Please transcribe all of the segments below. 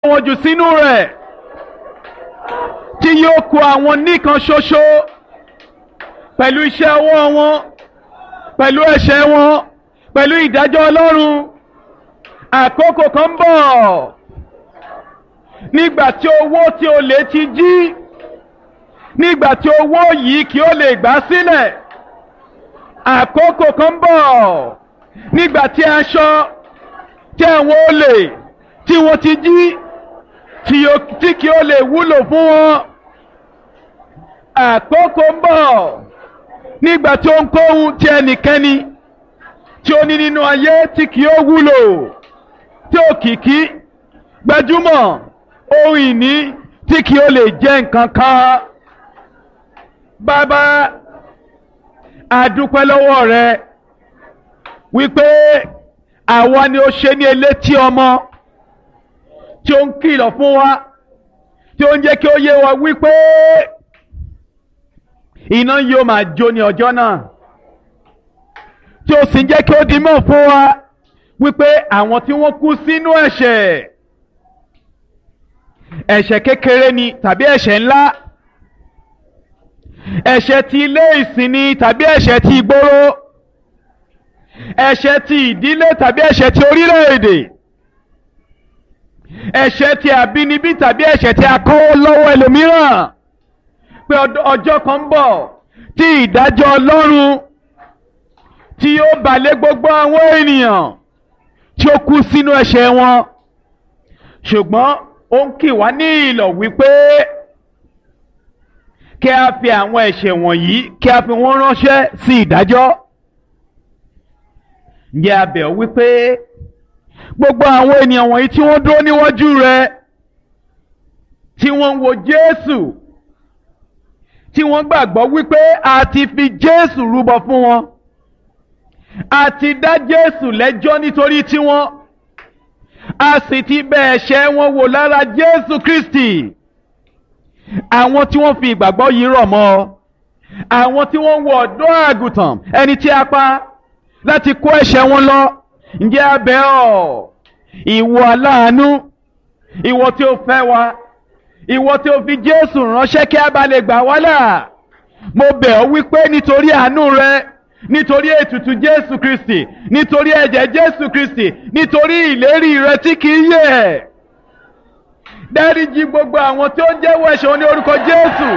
wọn jù sínú rẹ̀ tí yóò kó àwọn nìkan ṣoṣo pẹ̀lú iṣẹ́ ọwọ́ wọn pẹ̀lú ẹ̀ṣẹ̀ wọn pẹ̀lú ìdájọ́ Ọlọ́run àkókò kan ń bọ̀ nígbà tí owó tí o lè ti jí nígbà tí owó yìí kí o lè gbà sílẹ̀ àkókò kan ń bọ̀ nígbà tí aṣọ tí àwọn olè tí wọ́n ti jí tí kí o lè wúlò fún wọn àkókò ń bọ̀ nígbà tí ó ń kóhun tí ẹnikẹ́ni tí ó ní nínú ayé tí kì ó wúlò tí òkìkí gbajúmọ̀ ohun ìní tí kì ó lè jẹ́ nǹkan kan bàbá àdúpẹ́ lọ́wọ́ rẹ wípé àwa ni ó ṣe ní elétí ọmọ tí ó ń kìlọ̀ fún wa tí ó ń jẹ́ kí ó yé wa wípé iná yóò máa jó ní ọjọ́ náà tí ó sì ń jẹ́ kí ó di mọ̀ fún wa wípé àwọn tí wọ́n kú sínú ẹ̀ṣẹ̀ ẹ̀ṣẹ̀ kékeré ni tàbí ẹ̀ṣẹ̀ ńlá ẹ̀ṣẹ̀ ti ilé ìsìn ni tàbí ẹ̀ṣẹ̀ ti ìgboro ẹ̀ṣẹ̀ ti ìdílé tàbí ẹ̀ṣẹ̀ ti orílẹ̀-èdè ẹ̀ṣẹ̀ ti àbínibí tàbí ẹ̀ṣẹ̀ ti akọ́wọ́ lọ́wọ́ ẹlòmíràn pé ọjọ́ kan ń bọ̀ tí ìdájọ́ Ọlọ́run tí yóò balẹ̀ gbogbo àwọn ènìyàn tí ó kú sínú ẹ̀ṣẹ̀ wọn ṣùgbọ́n ó ń kì wá ní ìlọ̀ wípé kí a fi àwọn ẹ̀ṣẹ̀ wọ̀nyí kí a fi wọ́n ránṣẹ́ sí ìdájọ́ ǹjẹ́ a bẹ̀ ọ́ wípé gbogbo àwọn ènìyàn wọ̀nyí tí wọ́n dúró níwájú rẹ tí wọ́n ń wo Jésù tí wọ́n gbàgbọ́ wípé a ti fi Jésù rúbọ fún wọn a ti dá Jésù lẹ́jọ́ nítorí tiwọn a sì ti bẹ̀ ẹ̀ṣẹ̀ wọn wò lára Jésù Kristi àwọn tí wọ́n fi ìgbàgbọ́ yìí rọ̀ mọ́ àwọn tí wọ́n wọ ọ̀dọ́ àgùntàn ẹni tí a pa láti kó ẹ̀ṣẹ̀ wọn lọ ǹjẹ́ a bẹ̀ ọ́ ìwọ aláàánú ìwọ tí ó fẹ́ wa ìwọ tí ó fi Jésù ránṣẹ́ kí a bá lè gbà wá là mo bẹ̀ ọ́ wípé nítorí àánú rẹ nítorí ètùtù Jésù Kristi nítorí ẹ̀jẹ̀ Jésù Kristi nítorí ìlérí rẹ tí kì í yẹ̀ dáríjì gbogbo àwọn tí ó ń jẹ́wọ́ ẹ̀ṣẹ̀ wọn ní orúkọ Jésù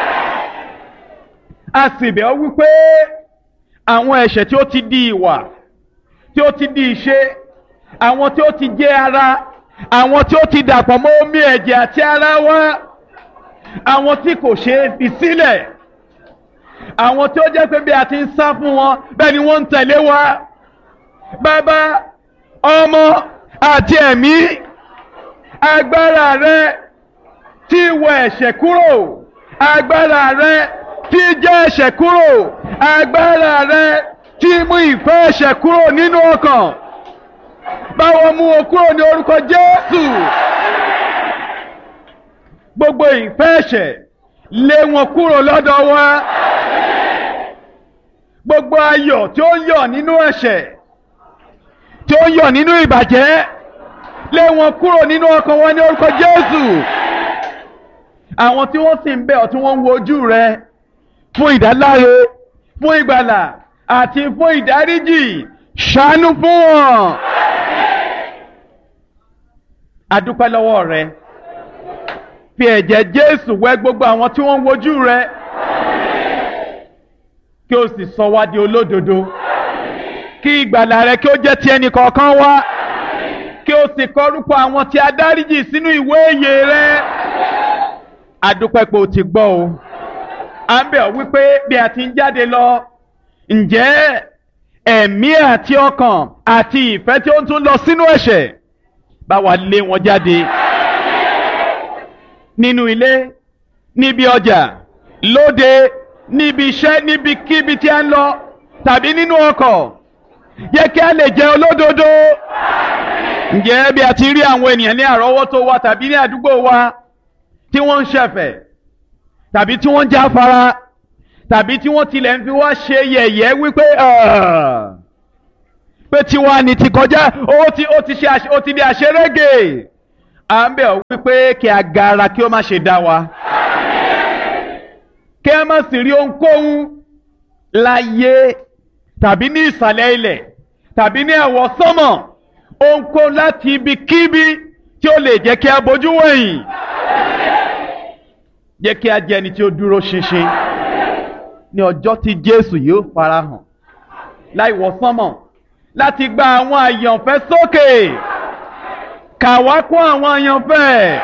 a sì bẹ̀ ọ́ wípé àwọn ẹ̀ṣẹ̀ tí ó ti di ìwà tí ó ti di ìṣe àwọn tí ó ti jẹ́ ara àwọn tí ó ti dàpọ̀ mọ́ omi ẹ̀jẹ̀ àti ara wa àwọn tí kò ṣe é fi sílẹ̀ àwọn tí ó jẹ́ pé bí a ti ń sá fún wọn bẹ́ẹ̀ ni wọ́n ń tẹ̀lé wa bàbá ọmọ àti ẹ̀mí agbára rẹ tí wọ ẹ̀ṣẹ̀ kúrò agbára rẹ tí jẹ́ ẹ̀ṣẹ̀ kúrò agbára rẹ tí mú ìfẹ́ ẹ̀ṣẹ̀ kúrò nínú ọkàn báwo mú o kúrò ní orúkọ Jésù gbogbo ìfẹ́ ẹ̀ṣẹ̀ lé wọn kúrò lọ́dọ̀ wa gbogbo ayọ̀ tí ó ń yọ̀ nínú ẹ̀ṣẹ̀ tí ó ń yọ̀ nínú ìbàjẹ́ lé wọn kúrò nínú ọkàn wọn ní orúkọ Jésù àwọn tí wọ́n sì ń bẹ̀ ọ́ tí wọ́n ń wojú rẹ fún ìdáláre fún ìgbàlà àti fún ìdáríjì ṣàánú fún wọn. adúpẹ́ lọ́wọ́ rẹ fi ẹ̀jẹ̀ Jésù wẹ̀ gbogbo àwọn tí wọ́n ń wojú rẹ kí o sì sọ wá di olódodo kí ìgbàlà rẹ kí ó jẹ́ ti ẹnì kọ̀ọ̀kan wá kí o sì kọrúkọ àwọn tí a dáríjì sínú ìwé ìyè rẹ adúpẹ́ pé o ti gbọ́ o à ń bẹ̀ ọ́ wípé bí a ti ń jáde lọ ǹjẹ́ ẹ̀mí àti ọkàn àti ìfẹ́ tí ó ń tún lọ sínú ẹ̀ṣẹ̀ bá wa lé wọn jáde nínú ilé níbi ọjà lóde níbi iṣẹ́ níbikíbi tí a ń lọ tàbí nínú ọkọ̀ yẹ kí a lè jẹ́ olódodo ǹjẹ́ bí a ti rí àwọn ènìyàn ní àrọ́wọ́tó wa tàbí ní àdúgbò wa tí wọ́n ń ṣẹ̀fẹ̀ tàbí tí wọ́n ń jáfara tàbí tí wọ́n tilẹ̀ ń fi wá ṣe yẹ̀yẹ́ wípé pé tiwa ni ti kọjá ó ti ó ti ṣe ó ti di àṣerége à ń bẹ̀ ọ́ wípé kí agara kí ó má ṣe dá wa kí a má sì rí ohunkóhun láyé tàbí ní ìsàlẹ̀ ilẹ̀ tàbí ní ẹ̀wọ̀ sánmọ̀ ohunkóhun láti ibikíbi tí ó lè jẹ́ kí a bójú wẹ̀yìn jẹ́ kí a jẹ́ ẹni tí ó dúró ṣinṣin ní ọjọ́ tí Jésù yóò farahàn láì wọ̀ sánmọ̀ láti gba àwọn àyànfẹ́ sókè kà wá kún àwọn àyànfẹ́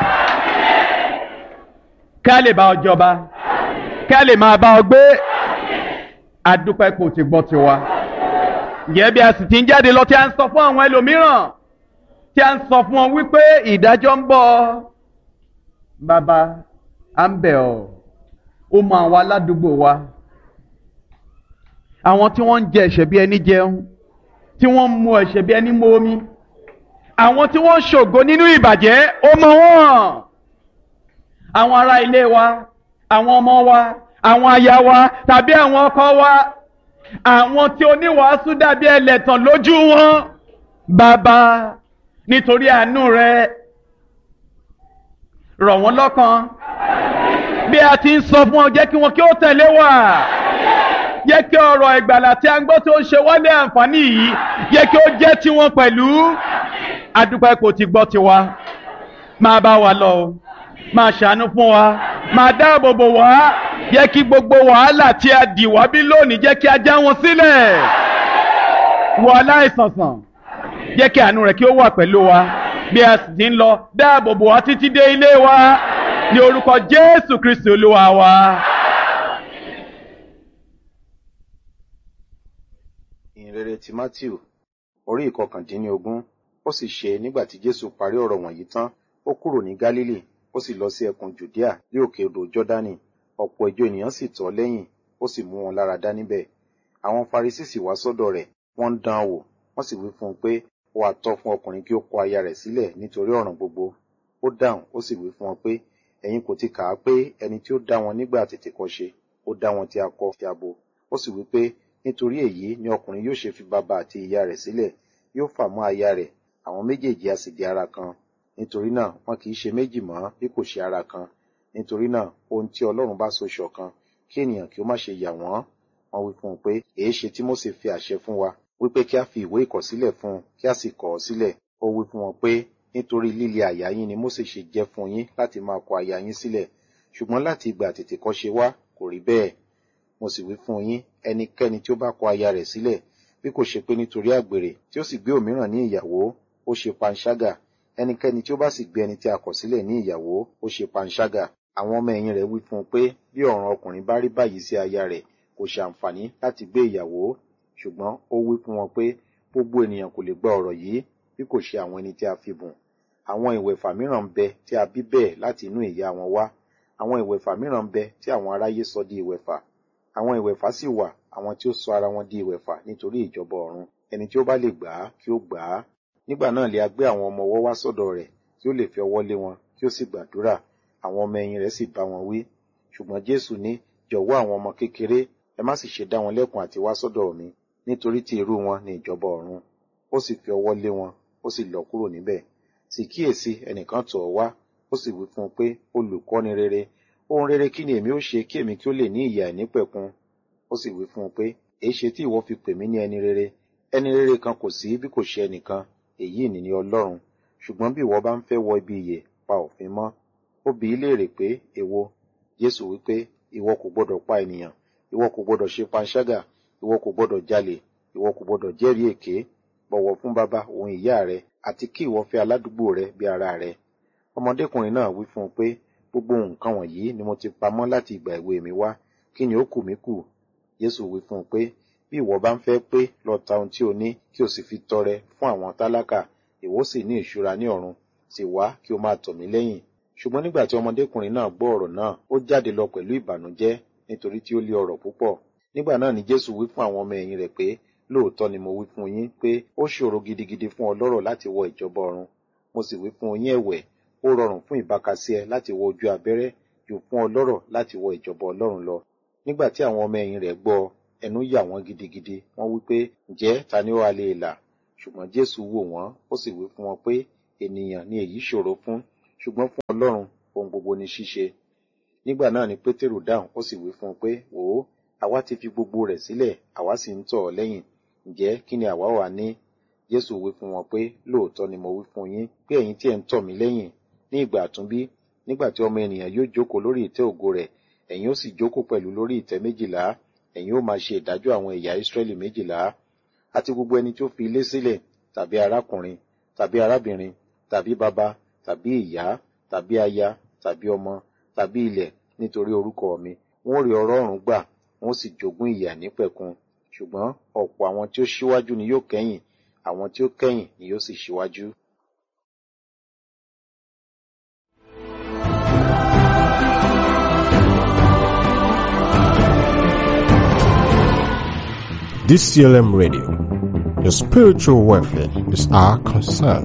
ká lè bá ọ jọba ká lè máa bá ọ gbé adúpẹ́ kò ti gbọ́ tiwa ǹjẹ́ bí a sì ti ń jáde lọ tí a ń sọ fún àwọn ẹlòmíràn tí a ń sọ fún wọn wípé ìdájọ́ ń bọ̀ bàbá à ń bẹ̀ ọ́ ó mọ àwọn aládùúgbò wa àwọn tí wọ́n ń jẹ ẹ̀ṣẹ̀ bí ẹni jẹun tí wọ́n ń mu ẹ̀ṣẹ̀ bí ẹni mu omi àwọn tí wọ́n ń ṣògo nínú ìbàjẹ́ ó mọ wọ́n àwọn ará ilé wa àwọn ọmọ wa àwọn aya wa tàbí àwọn ọkọ wa àwọn tí oníwàásù dàbí ẹlẹ́tàn lójú wọn bàbá nítorí àánú rẹ rọ̀ wọ́n lọ́kàn bí a ti ń sọ fún ọ jẹ́ kí wọn kí ó tẹ̀lé wa jẹ́ kí ọ̀rọ̀ ìgbàlà tí a ń gbọ́ tó ń ṣe wálé àǹfààní yìí jẹ́ kí ó jẹ́ tiwọn pẹ̀lú adúpẹ́ kò ti gbọ́ tiwa máa bá wa lọ o máa ṣàánú fún wa máa dáàbò bò wá jẹ́ kí gbogbo wàhálà tí a dì wá bí lónìí jẹ́ kí a já wọn sílẹ̀ wọ aláìsànsàn jẹ́ kí àánú rẹ̀ kí ó wà pẹ̀lú wa bí a sì ti ń lọ dáàbò bò wá títí dé ilé wa ní orúkọ Jésù Kristi Olúwa wa. ìhìnrere ti matthew orí ìkọkàndínlógún ó sì ṣe nígbà tí jésù parí ọ̀rọ̀ wọ̀nyí tán ó kúrò ní gálílì ó sì lọ sí ẹkùn jùdíà ní òkè odò jọ́dánì ọ̀pọ̀ ìjọ ènìyàn sì tọ̀ ọ́ lẹ́yìn ó sì mú wọn lára dá níbẹ̀ àwọn farisí sì wá sọ́dọ̀ rẹ̀ wọ́n ń dán an wò wọ́n sì wí fún un pé ó wá tọ́ fún ọkùnrin kí ó kọ aya rẹ̀ sílẹ̀ nítorí ọ̀ràn gbogbo ó dáhùn ó sì wí fún wọn pé ẹ̀yin kò ti kà á pé ẹni tí ó dá wọn nígbà tètèkọ́ṣe ó dá wọn tí a kọ́ fi abo ó sì wí pé nítorí èyí ni ọkùnrin yóò ṣe fi bàbá àti ìyá rẹ̀ sílẹ̀ yóò fà mọ́ aya rẹ̀ àwọn méjèèjì a sì di ara kan nítorí náà wọn kì í ṣe méjì mọ́ bí kò ṣe ara kan nítorí náà ohun tí Ọlọ́run bá so ṣọ̀kan kí ènìyàn kí ó má ṣe yà wọ́n wọ́n wí fún un pé èé ṣe tí Mósè fi àṣẹ fún wa wípé kí a fi ìwé ìkọ̀sílẹ̀ fún un kí a sì kọ̀ ọ́ sílẹ̀ ó wí fún wọn pé nítorí líle àyà yín ni Mósè ṣe jẹ́ fún yín láti máa kọ aya yín sílẹ̀ ṣùgbọ́n láti ìgbà àtètèkọ́ṣe wá kò rí bẹ́ẹ̀ mo sì wí fún yín ẹnikẹ́ni tí ó bá kọ aya rẹ̀ sílẹ̀ bí kò ṣe pé nítorí àgbèrè tí ó sì gbé òmíràn ní ìyàwó ó ṣe panṣágà ẹnikẹ́ni tí ó bá sì gbé ẹni tí a kọ̀ sílẹ̀ ní ìyàwó ó ṣe panṣágà àwọn ọmọ ẹ̀yìn rẹ̀ wí fún un pé bí ọ̀ràn ọkùnrin bá rí báyìí sí aya rẹ̀ kò ṣàǹfààní láti gbé ìyàwó ṣùgbọ́n ó wí fún wọn pé gbogbo ènìyàn kò lè gba ọ̀rọ̀ yìí bí kò ṣe àwọn ẹni tí a fi bùn àwọn ìwẹ̀fà mìíràn ń bẹ tí a bí bẹ́ẹ̀ láti inú ìyá wọn wá àwọn ìwẹ̀fà mìíràn ń bẹ tí àwọn aráyé sọ di ìwẹ̀fà àwọn ìwẹ̀fà sì wà àwọn tí ó sọ ara wọn di ìwẹ̀fà nítorí ìjọba ọ̀run ẹni tí ó bá lè gbà á kí ó gbà á nígbà náà lè a gbé àwọn ọmọ ọwọ́ wá sọ́dọ̀ rẹ̀ kí ó lè fi ọwọ́ lé wọn kí ó sì gbàdúrà àwọn ọmọ ẹ̀yìn rẹ̀ sì bá wọn wí ṣùgbọ́n Jésù ní jọ̀wọ́ àwọn ọmọ kékeré ẹ má sì ṣe dá wọn lẹ́kùn àti wá sọ́dọ̀ mi nítorí tí irú wọn ní ìjọba ọ̀run ó sì fi ọwọ́ lé wọn ó sì lọ kúrò níbẹ̀ sì kíyèsí ẹnìkan tọ̀ ọ́ wá ó sì wí fún un pé olùkọ́ni rere ohun rere kí ni èmi ó ṣe kí èmi kí ó lè ní ìyè àìnípẹ̀kun ó sì wí fún un pé èé ṣe tí ìwọ fi pè mí ní ẹni rere ẹni rere kan kò sí bí kò ṣe ẹnìkan èyí ni ní Ọlọ́run ṣùgbọ́n bí ìwọ bá ń fẹ́ wọ ibi ìyè pa òfin mọ́ ó bi í léèrè pé èwo Jésù wí pé ìwọ kò gbọdọ̀ pa ènìyàn ìwọ kò gbọdọ̀ ṣe panṣágà ìwọ kò gbọdọ̀ jalè ìwọ kò gbọdọ̀ jẹ́rìí èké bọ̀wọ̀ fún bàbá òun ìyá rẹ àti kí ìwọ fẹ́ aládùúgbò rẹ bí ara rẹ ọmọdékùnrin náà wí fún un pé gbogbo nǹkan wọ̀nyí ni mo ti pamọ́ láti ìgbà èwe mi wá kí ni ó kù mí kù Jésù wí fún un pé bí ìwọ bá ń fẹ́ pé lọ ta ohun tí o ní kí o sì fi tọrẹ fún àwọn tálákà ìwọ sì ní ìṣúra ní ọ̀run sì wá kí o máa tọ̀ mí lẹ́yìn ṣùgbọ́n nígbà tí ọmọdékùnrin náà gbọ́ ọ̀rọ̀ náà ó jáde lọ pẹ̀lú ìbànújẹ́ nítorí tí ó lé ọrọ̀ púpọ̀ nígbà náà ni Jésù wí fún àwọn ọmọ ẹ̀yìn rẹ̀ pé lóòótọ́ ni mo wí fún yín pé ó ṣòro gidigidi fún ọlọ́rọ̀ láti wọ ìjọba ọ̀run mo sì wí fún yín ẹ̀wẹ̀ ó rọrùn fún ìbákasíẹ láti wọ ojú abẹ́rẹ́ jù fún ọlọ́rọ̀ láti wọ ìjọba ọlọ́run lọ nígbà tí àwọn ọmọ ẹ̀yìn rẹ̀ gbọ́ ẹnu yà wọ́n gidigidi wọ́n wí pé ǹjẹ́ ta ni ó wá lè là ṣùgbọ́n Jésù wò wọ́n ó sì wí fún wọn pé ènìyàn ni èyí ṣòro fún ṣùgbọ́n fún ọlọ́run ohun gbogbo ni ṣíṣe nígbà náà ni pétérù dáhùn ó sì wí fún un pé wò ó àwa ti fi gbogbo rẹ̀ sílẹ̀ àwa sì ń tọ̀ ọ́ lẹ́yìn ǹjẹ́ kí ni àwa wà ní jésù wí fún wọn pé lóòótọ́ ni mo wí fún yín pé ẹ̀yin tí ẹ̀ ń tọ̀ mí lẹ́yìn ní ìgbà àtúnbí nígbà tí ọmọ ènìyàn yóò jókòó lórí ìtẹ́ ògo rẹ̀ ẹ̀yin ó sì jókòó pẹ̀lú lórí ìtẹ́ méjìlá ẹ̀yin ó máa ṣe ìdájọ́ àwọn ẹ̀yà ìsírẹ́lì méjìlá àti gbogbo ẹni tí ó fi ilé sílẹ̀ tàbí arákùnrin tàbí arábìnrin tàbí bàbá tàbí ìyá tàbí aya tàbí ọmọ tàbí ilẹ̀ nítorí orúkọ mi wọn ó rí ọrọ̀ ọ̀run gbà wọn ó sì jogún ìyà nípẹ̀kun ṣùgbọ́n ọ̀pọ̀ àwọn tí ó ṣíwájú ni yóò kẹ́yìn àwọn tí ó kẹ́yìn ni yóò sì ṣíwájú. DCLM Radio. Your spiritual welfare is our concern.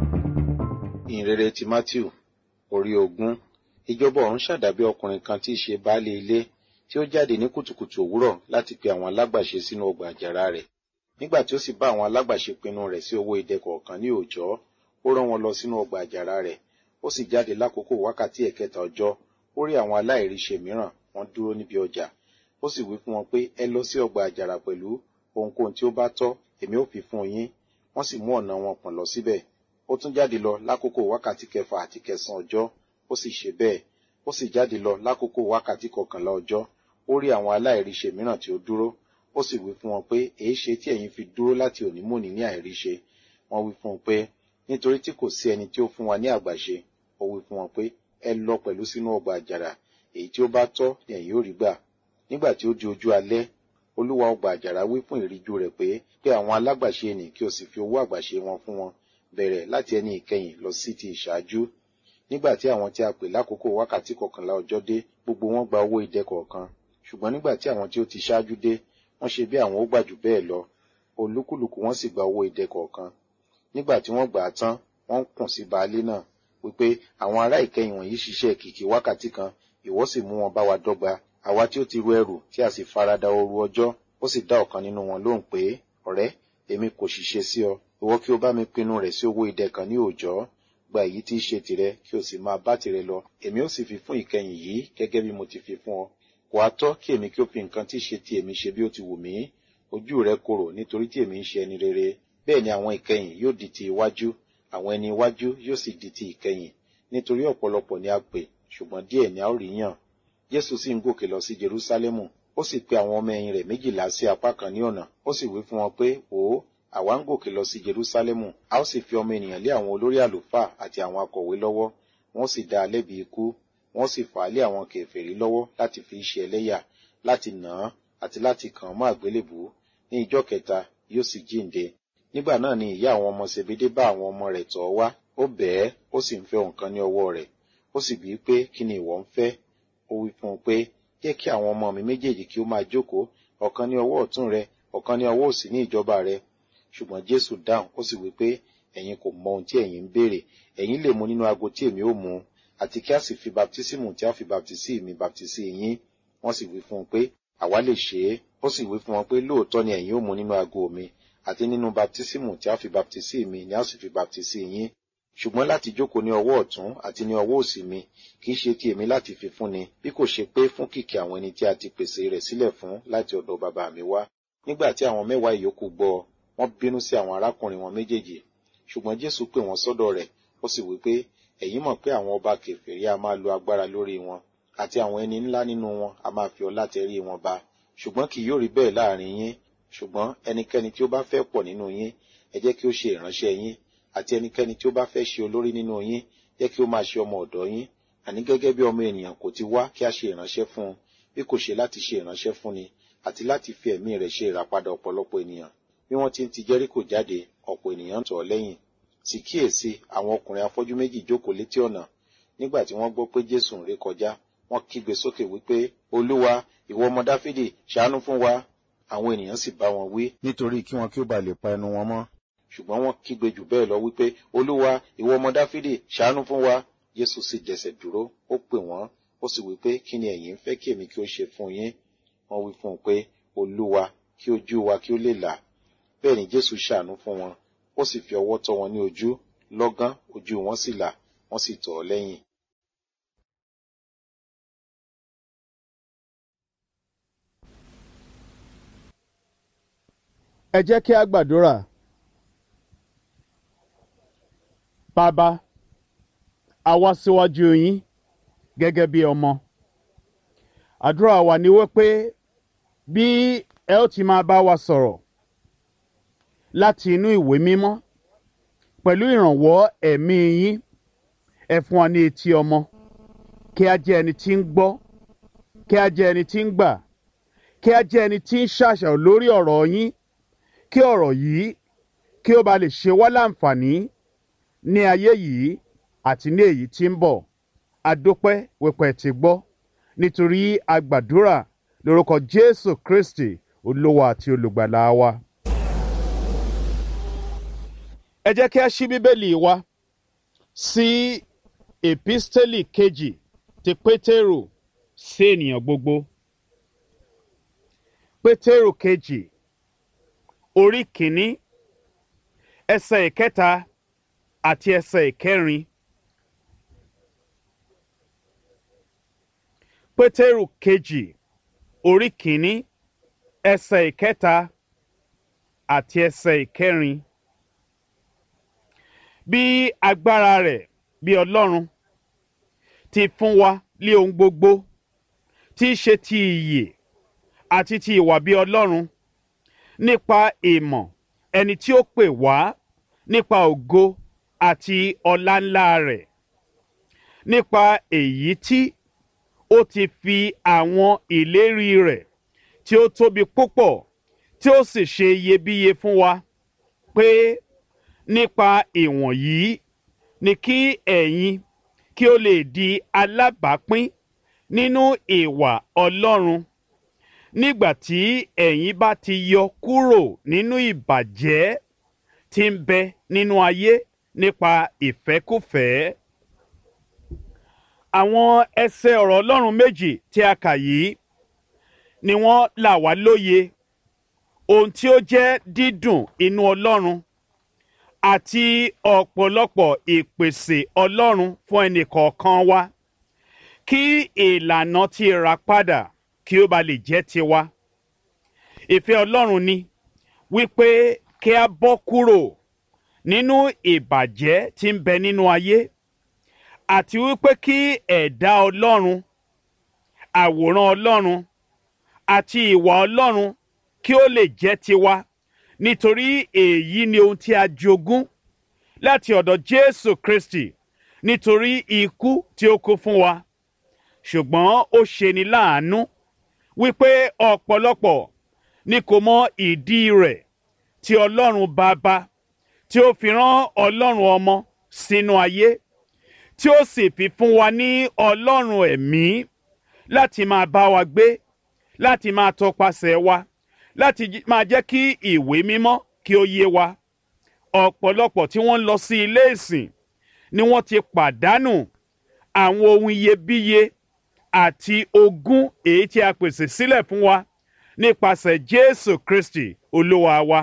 ìhìnrere ti matthew orí ogún ìjọba ọ̀run ṣàdàbí ọkùnrin kan tí í ṣe baálé ilé tí ó jáde ní kùtùkùtù òwúrọ̀ láti pe àwọn alágbàṣe sínú ọgbà àjàrà rẹ̀ nígbà tí ó sì bá àwọn alágbàṣe pinnu rẹ̀ sí owó idẹ kọ̀ọ̀kan ní òòjọ́ ó rán wọn lọ sínú ọgbà àjàrà rẹ̀ ó sì jáde lákòókò wákàtí ẹ̀kẹta ọjọ́ ó rí àwọn aláìríṣe mìíràn wọ́n dúró níbi ọjà ó sì wí fún wọn pé ẹ lọ sí ọgbà àjàrà pẹ̀lú ohunkóhun tí ó bá tọ́ èmi ó fi fún yín wọ́n sì mú ọ̀nà wọn pọ̀n lọ síbẹ̀ ó tún jáde lọ lákòókò wákàtí kẹfà àti kẹsàn ọjọ́ ó sì ṣe bẹ́ẹ̀ ó sì jáde lọ lákòókò wákàtí kọkànlá ọjọ́ ó rí àwọn aláìríṣe mìíràn tí ó dúró ó sì wí fún wọn pé èé ṣe tí ẹ̀yin fi dúró láti òní mòní ní àìríṣe wọ́n wí fún un pé nítorí tí kò sí ẹni tí ó fún wa ní àgbàṣe ó wí fún wọn pé ẹ lọ pẹ̀lú sínú ọgbà àjàrà èyí tí ó bá tọ́ ni ẹ̀yin ó rí gbà nígbà tí ó di ojú alẹ́ olúwa ọgbà àjàrà wí fún ìríjú rẹ̀ pé pé àwọn alágbàṣe nì kí o sì fi owó àgbàṣe wọn fún wọn bẹ̀rẹ̀ láti ẹni ìkẹyìn lọ sí ti ìṣáájú nígbà tí àwọn tí a pè lákòókò wákàtí kọkànlá ọjọ́ dé gbogbo wọn gba owó idẹ kọ̀ọ̀kan ṣùgbọ́n nígbà tí àwọn tí ó ti ṣáájú dé wọ́n ṣe bí àwọn ó gbà jù bẹ́ẹ̀ lọ olúkúlùkù wọn sì gba owó idẹ kọ̀ọ̀kan nígbà tí wọ́n gbà á tán wọ́n ń kùn sí baálé náà wípé àwọn ará ìkẹyìn wọ̀nyí ṣiṣẹ́ kìkì wákàtí kan ìwọ sì mú wọn bá wa dọ́gba àwa tí ó ti ru ẹrù tí a sì farada ooru ọjọ́ ó sì dá ọ̀kan nínú wọn lóhùn pé ọ̀rẹ́ èmi kò ṣiṣẹ́ sí ọ ìwọ kí o bá mi pinnu rẹ̀ sí owó idẹ kan ní òòjọ́ gba èyí tí í ṣe tìrẹ kí o sì máa bá tìrẹ lọ èmi ó sì fi fún ìkẹyìn yìí gẹ́gẹ́ bí mo ti fi fún ọ kò á tọ́ kí èmi kí ó fi nǹkan tí í ṣe ti èmi ṣe bí ó ti wù mí ojú rẹ korò nítorí tí èmi ń ṣe ẹni rere bẹ́ẹ̀ ni àwọn ìkẹyìn yóò di ti iwájú àwọn ẹni iwájú yóò sì di ti ìkẹyìn nítorí ọ̀pọ̀lọpọ̀ ni a pè ṣùgbọ́n díẹ̀ ni a ó rí yàn jésù sì ń gòkè lọ sí jerúsálẹ́mù ó sì pe àwọn ọmọ ẹ̀yìn rẹ̀ méjìlá sí apá kan ní ọ̀nà ó sì wí fún wọn pé wò ó àwa ń gòkè lọ sí jerúsálẹ́mù a ó sì fi ọmọ ènìyàn lé àwọn olórí àlùfáà àti àwọn akọ̀wé lọ́wọ́ wọ́n sì dá a lẹ́bi ikú wọ́n sì fà á lé àwọn kèfèrí lọ́wọ́ láti fi ṣe ẹlẹ́yà láti nà án àti láti kàn án mọ́ àgbélébù ní ìjọ́ kẹta yóò sì jíǹde nígbà náà ni ìyá àwọn ọmọ sebede bá àwọn ọmọ rẹ̀ tọ̀ wá ó bẹ̀ẹ́ ó sì ń fẹ́ nǹkan ní ọwọ́ rẹ̀ ó sì bíi pé kí ni ìwọ ń fẹ́ ó wí fún un pé jẹ́ kí àwọn ọmọ mi méjèèjì kí ó máa jókòó ọ̀kan ní ọwọ́ ọ̀tún rẹ ọ̀kan ní ọwọ́ òsì ní ìjọba rẹ ṣùgbọ́n jésù dáhùn ó sì wí pé ẹ̀yin kò mọ ohun tí ẹ̀yin ń béèrè ẹ̀yin lè mu nínú ago tí èmi ó mu àti kí a sì fi baptísímù tí a fi baptísí mi baptísí yín wọ́n sì wí fún un pé àwa lè ṣe é ó sì wí fún wọn pé lóòótọ́ ni ẹ̀yin ó mu nínú ago mi àti nínú baptísímù tí a fi baptísí mi ni a sì fi baptísí yín ṣùgbọ́n láti jókòó ní ọwọ́ ọ̀tún àti ní ọwọ́ òsì mi kì í ṣe ti èmi láti fi fúnni bí kò ṣe pé fún kìkì àwọn ẹni tí a ti pèsè rẹ̀ sílẹ̀ fún láti ọ̀dọ̀ bàbá mi wá nígbà tí àwọn mẹ́wàá ìyókù gbọ́ wọ́n bínú sí àwọn arákùnrin wọn méjèèjì ṣùgbọ́n jésù pè wọ́n sọ́dọ̀ rẹ̀ ó sì wí pé ẹ̀yin mọ̀ pé àwọn ọba kèfèrí a máa lo agbára lórí wọn àti àwọn ẹni ńlá nínú wọn a máa fi ọlá tẹrí wọn ba ṣùgbọ́n kì yóò rí bẹ́ẹ̀ láàrin yín ṣùgbọ́n ẹnikẹ́ni tí ó bá fẹ́ pọ̀ nínú yín ẹ jẹ́ kí ó ṣe ìránṣẹ́ yín àti ẹnikẹ́ni tí ó bá fẹ́ ṣe olórí nínú yín jẹ́ kí ó máa ṣe ọmọ ọ̀dọ̀ yín àní gẹ́gẹ́ bí ọmọ ènìyàn kò ti wá kí a ṣe ìránṣẹ́ fún un bí kò ṣe láti ṣe ìránṣẹ́ fún ni àti láti fi ẹ̀mí rẹ̀ ṣe ìràpadà ọ̀pọ̀lọpọ̀ ènìyàn bí wọ́n ti ń ti jẹ́ríkò jáde ọ̀pọ̀ ènìyàn ń tọ̀ ọ́ lẹ́yìn sì kíyèsí àwọn ọkùnrin afọ́jú méjì jókòó létí ọ̀nà nígbà tí wọ́n gbọ́ pé jésù ń ré kọjá wọ́n kígbe sókè wípé olúwa ìwọ ọmọ dáfídì ṣàánú fún wa àwọn ènìyàn sì bá wọn wí nítorí kí wọn kí ó ba lè pa ẹnu wọn mọ́ ṣùgbọ́n wọ́n kígbe jù bẹ́ẹ̀ lọ wípé olúwa ìwọ ọmọ dáfídì ṣàánú fún wa jésù sì dẹsẹ̀ dúró ó pè wọ́n ó sì wípé kí ni ẹ̀yin ń fẹ́ kí èmi kí ó ṣe fún yín wọ́n wí fún un pé olúwa kí ojú wa kí ó lè là bẹ́ẹ̀ ni jésù ṣàánú fún wọn ó sì fi ọwọ́ tọ́ wọn ní ojú lọ́gán ojú wọn sì là wọ́n sì tọ̀ ọ́ lẹ́yìn. ẹ jẹ́ kí a gbàdúrà. Bàbá, a wá síwájú yín gẹ́gẹ́ bí ọmọ. Àdúrà wa ni wípé bí ẹ ó ti máa bá wa sọ̀rọ̀ láti inú ìwé mímọ́ pẹ̀lú ìrànwọ́ ẹ̀mí yín ẹ fún wa ní etí ọmọ kí a jẹ́ ẹni tí ń gbọ́ kí a jẹ́ ẹni tí ń gbà kí a jẹ́ ẹni tí ń ṣàṣàrò lórí ọ̀rọ̀ yín kí ọ̀rọ̀ yìí kí ó ba lè ṣe wá láǹfààní ní ayé yìí àti ní èyí tí ń bọ̀ adópẹ́ wípé ti gbọ́ nítorí agbàdúrà lórúkọ Jésù Kristi olówó àti olùgbàlà wa. ẹ jẹ́ kí a ṣí bíbélì wa sí èpísítélì kejì ti Pétérù sí ènìyàn gbogbo. Pétérù kejì orí kìíní ẹsẹ̀ ìkẹta àti ẹsẹ̀ ìkẹrin. Pétérù kejì orí kìíní ẹsẹ̀ ìkẹta àti ẹsẹ̀ ìkẹrin. Bí agbára rẹ̀ bí Ọlọ́run ti fún wa lé ohun gbogbo tí í ṣe ti ìyè àti ti ìwà bí Ọlọ́run nípa ìmọ̀ ẹni tí ó pè wá nípa ògo àti ọlá ńlá rẹ̀ nípa èyí tí ó ti fi àwọn ìlérí rẹ̀ tí ó tóbi púpọ̀ tí ó sì ṣe iyebíye fún wa pé nípa ìwọ̀nyí ni kí ẹ̀yin kí ó lè di alábàápín nínú ìwà Ọlọ́run nígbà tí ẹ̀yin bá ti yọ kúrò nínú ìbàjẹ́ tí ń bẹ nínú ayé nípa ìfẹ́kùfẹ́. Àwọn ẹsẹ̀ ọ̀rọ̀ Ọlọ́run méjì tí a kà yìí ni wọ́n là wá lóye ohun tí ó jẹ́ dídùn inú Ọlọ́run àti ọ̀pọ̀lọpọ̀ ìpèsè Ọlọ́run fún ẹnìkọ̀ọ̀kan wa kí ìlànà ti rà padà kí ó ba lè jẹ́ tiwa. Ìfẹ́ Ọlọ́run ni wípé kí a bọ́ kúrò nínú ìbàjẹ́ tí ń bẹ nínú ayé àti wípé kí ẹ̀dá Ọlọ́run àwòrán Ọlọ́run àti ìwà Ọlọ́run kí ó lè jẹ́ tiwa nítorí èyí ni ohun tí a jogún láti ọ̀dọ̀ Jésù Kristi nítorí ikú tí ó kú fún wa ṣùgbọ́n ó ṣeni láàánú wípé ọ̀pọ̀lọpọ̀ ni kò mọ ìdí rẹ̀ tí Ọlọ́run Baba tí ó fi rán Ọlọ́run Ọmọ sínú ayé tí ó sì fi fún wa ní Ọlọ́run ẹ̀mí láti máa bá wa gbé láti máa tọpasẹ̀ wa láti máa jẹ́ kí ìwé mímọ́ kí ó yé wa ọ̀pọ̀lọpọ̀ tí wọ́n lọ sí ilé ìsìn ni wọ́n ti pàdánù àwọn ohun iyebíye àti ogún èyí tí a pèsè sílẹ̀ fún wa nípasẹ̀ Jésù Kristi Olúwa wa.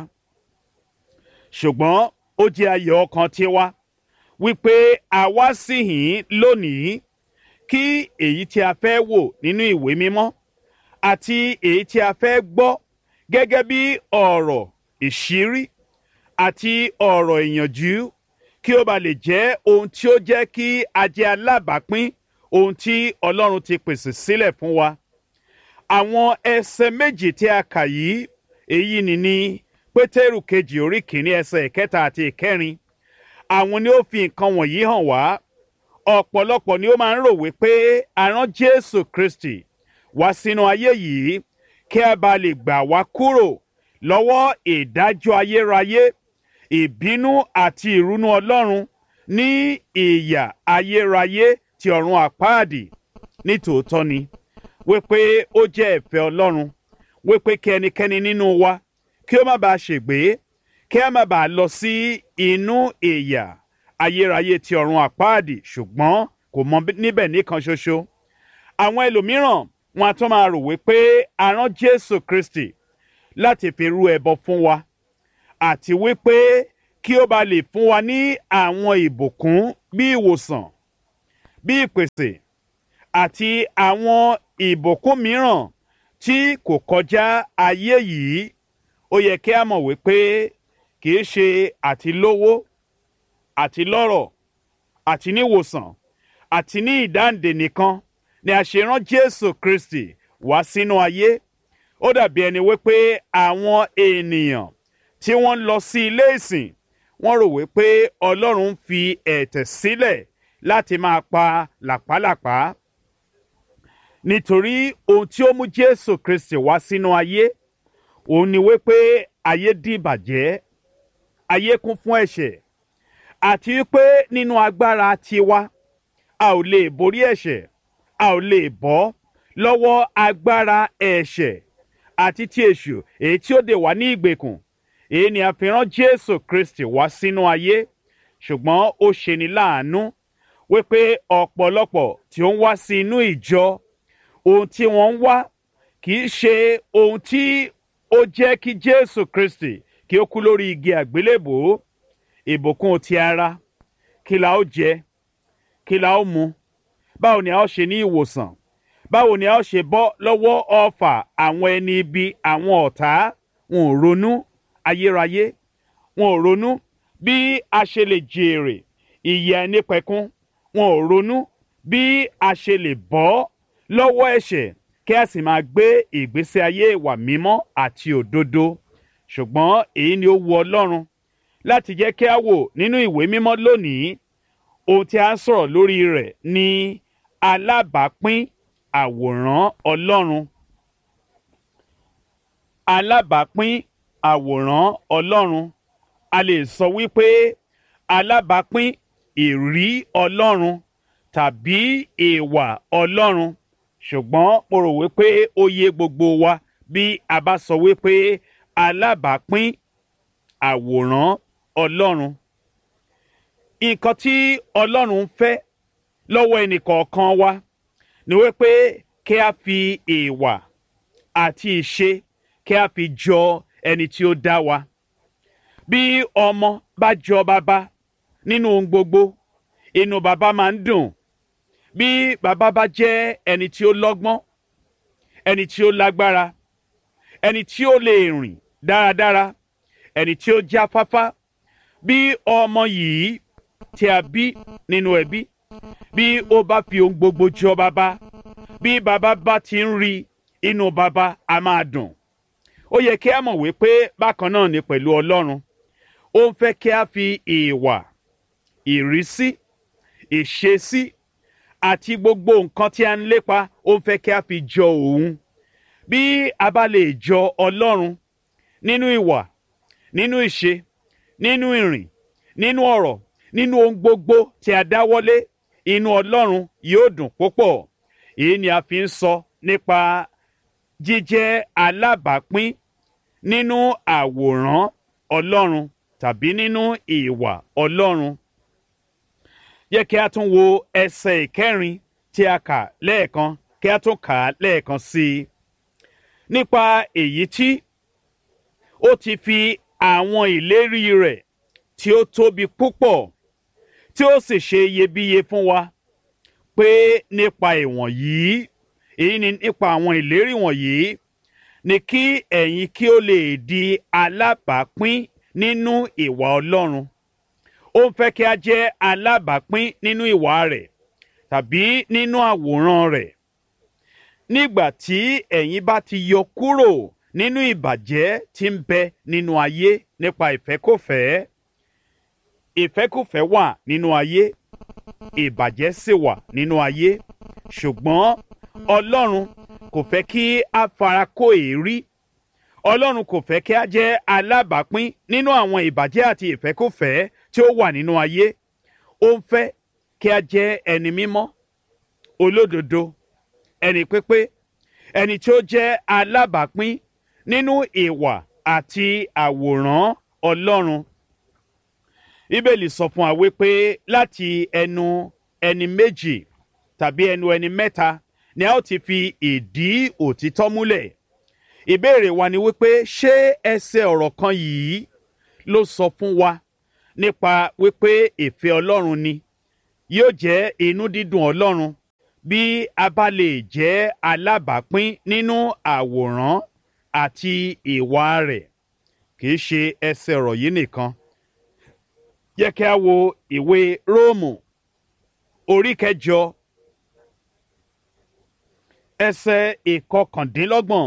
Ṣùgbọ́n ó jẹ́ ayọ̀ ọkàn tiwa wípé a wá síhìn lónìí kí èyí tí a fẹ́ wò nínú ìwé mímọ́ àti èyí tí a fẹ́ gbọ́ gẹ́gẹ́ bí ọ̀rọ̀ ìṣírí àti ọ̀rọ̀ ìyànjú kí ó ba lè jẹ́ ohun tí ó jẹ́ kí a jẹ́ alábàápín ohun tí Ọlọ́run ti pèsè sílẹ̀ fún wa. Àwọn ẹsẹ̀ méjì tí a kà yìí èyí ni ní Pétérù kejì orí kìíní ẹsẹ̀ ìkẹta àti ìkẹrin. Àwọn ni ó fi nǹkan wọ̀nyí hàn wá. Ọ̀pọ̀lọpọ̀ ni ó máa ń rò wípé a rán Jésù Kristi wá sínú ayé yìí kí a bá lè gbà wá kúrò lọ́wọ́ ìdájọ́ ayérayé ìbínú àti ìrunú Ọlọ́run ní ìyà ayérayé ti ọ̀run àpáàdì nítòótọ́ ni wípé ó jẹ́ ìfẹ́ Ọlọ́run wípé kí ẹnikẹ́ni nínú wa kí ó má bàa ṣègbé kí a má bàa lọ sí inú ìyà ayérayé ti ọ̀run àpáàdì ṣùgbọ́n kò mọ níbẹ̀ nìkan ṣoṣo àwọn ẹlòmíràn wọn a tún máa rò wípé a rán Jésù Kristi láti fi rú ẹbọ fún wa àti wípé kí ó ba lè fún wa ní àwọn ìbùkún bí ìwòsàn bí ìpèsè àti àwọn ìbùkún mìíràn tí kò kọjá ayé yìí ó yẹ kí a mọ̀ wípé kì í ṣe àti lówó àti lọ́rọ̀ àti níwòsàn àti ní ìdáǹdè nìkan ni a ṣe rán Jésù Kristi wá sínú ayé ó dàbí ẹni wípé àwọn ènìyàn tí wọ́n ń lọ sí ilé ìsìn wọ́n rò wípé Ọlọ́run ń fi ẹ̀tẹ̀ sílẹ̀ láti máa pa làpálàpá nítorí ohun tí ó mú Jésù Kristi wá sínú ayé òun ni wípé ayé dìbàjẹ́ ayé kún fún ẹ̀ṣẹ̀ àti wípé nínú agbára tiwa a ò lè borí ẹ̀ṣẹ̀ a ò lè bọ́ lọ́wọ́ agbára ẹ̀ṣẹ̀ àti ti èṣù èyí tí ó dè wá ní ìgbèkùn èyí ni a fi rán Jésù Kristi wá sínú ayé ṣùgbọ́n ó ṣeni láàánú wípé ọ̀pọ̀lọpọ̀ tí ó ń wá sí inú ìjọ ohun tí wọ́n ń wá kì í ṣe ohun tí ó jẹ́ kí Jésù Kristi kí ó kú lórí igi àgbélébòó ìbùkún ti ara kí la ó jẹ kí la ó mu báwo ni a ó ṣe ní ìwòsàn báwo ni a ó ṣe bọ́ lọ́wọ́ ọfà àwọn ẹni ibi àwọn ọ̀tá wọn ò ronú ayérayé wọn ò ronú bí a ṣe lè jèrè ìyè ẹnìpẹ̀kun wọn ò ronú bí a ṣe lè bọ́ lọ́wọ́ ẹ̀ṣẹ̀ kí a sì máa gbé ìgbésí ayé ìwà mímọ́ àti òdodo ṣùgbọ́n èyí ni ó wu Ọlọ́run láti jẹ́ kí a wò nínú ìwé mímọ́ lónìí ohun tí a ń sọ̀rọ̀ lórí rẹ̀ ni alábàápín àwòrán Ọlọ́run alábàápín àwòrán Ọlọ́run a lè sọ wípé alábàápín ìrí Ọlọ́run tàbí ìwà Ọlọ́run ṣùgbọ́n mo rò wípé ó yé gbogbo wa bí a bá sọ wípé alábàápín àwòrán Ọlọ́run nǹkan tí Ọlọ́run ń fẹ́ lọ́wọ́ ẹnìkọ̀ọ̀kan wa ni wípé kí a fi ìwà àti ìṣe kí a fi jọ ẹni tí ó dá wa bí ọmọ bá jọ bàbá nínú ohun gbogbo inú bàbá máa ń dùn bí bàbá bá jẹ́ ẹni tí ó lọ́gbọ́n ẹni tí ó lágbára ẹni tí ó lè rìn dáradára ẹni tí ó jáfáfá bí ọmọ yìí tí a bí nínú ẹbí bí ó bá fi ohun gbogbo jọ bàbá bí bàbá bá ti ń rí inú bàbá a máa dùn ó yẹ kí a mọ̀ wípé bákan náà ni pẹ̀lú Ọlọ́run ó ń fẹ́ kí a fi ìwà ìrísí ìṣesí àti gbogbo nǹkan tí a ń lépa ó ń fẹ́ kí a fi jọ òun bí a bá lè jọ Ọlọ́run nínú ìwà nínú ìṣe nínú ìrìn nínú ọ̀rọ̀ nínú ohun gbogbo tí a dáwọ́lé inú Ọlọ́run yóò dùn púpọ̀ èyí ni a fi ń sọ nípa jíjẹ́ alábàápín nínú àwòrán Ọlọ́run tàbí nínú ìwà Ọlọ́run yẹ kí a tún wo ẹsẹ̀ ìkẹrin tí a kà lẹ́ẹ̀kan kí a tún kà á lẹ́ẹ̀kan sí i nípa èyí tí ó ti fi àwọn ìlérí rẹ̀ tí ó tóbi púpọ̀ tí ó sì ṣe iyebíye fún wa pé nípa ìwọ̀nyí èyí ni nípa àwọn ìlérí wọ̀nyí ni kí ẹ̀yin kí ó lè di alábàápín nínú ìwà Ọlọ́run ó ń fẹ́ kí a jẹ́ alábàápín nínú ìwà rẹ̀ tàbí nínú àwòrán rẹ̀ nígbà tí ẹ̀yin bá ti yọ kúrò nínú ìbàjẹ́ tí ń bẹ nínú ayé nípa ìfẹ́kọ̀fẹ́ ìfẹ́kùfẹ́ wà nínú ayé ìbàjẹ́ sì wà nínú ayé ṣùgbọ́n Ọlọ́run kò fẹ́ kí a fara kó èérí Ọlọ́run kò fẹ́ kí a jẹ́ alábàápín nínú àwọn ìbàjẹ́ àti ìfẹ́kùfẹ́ tí ó wà nínú ayé ó ń fẹ́ kí a jẹ́ ẹni mímọ́ olódodo ẹni pípé ẹni tí ó jẹ́ alábàápín nínú ìwà àti àwòrán Ọlọ́run bíbélì sọ fún wa wípé láti ẹnu ẹni méjì tàbí ẹnu ẹni mẹ́ta ni a ó ti fi ìdí òtítọ́ múlẹ̀ ìbéèrè wa ni wípé ṣé ẹsẹ̀ ọ̀rọ̀ kan yìí ló sọ fún wa nípa wípé ìfẹ́ ọlọ́run ni yóò jẹ́ inú dídùn ọlọ́run bí a bá lè jẹ́ alábàápín nínú àwòrán àti ìwà rẹ̀ kìí ṣe ẹsẹ̀ ọ̀rọ̀ yìí nìkan yẹ kí a wo ìwé róòmù orí kẹjọ ẹsẹ̀ ìkọkàndínlọ́gbọ̀n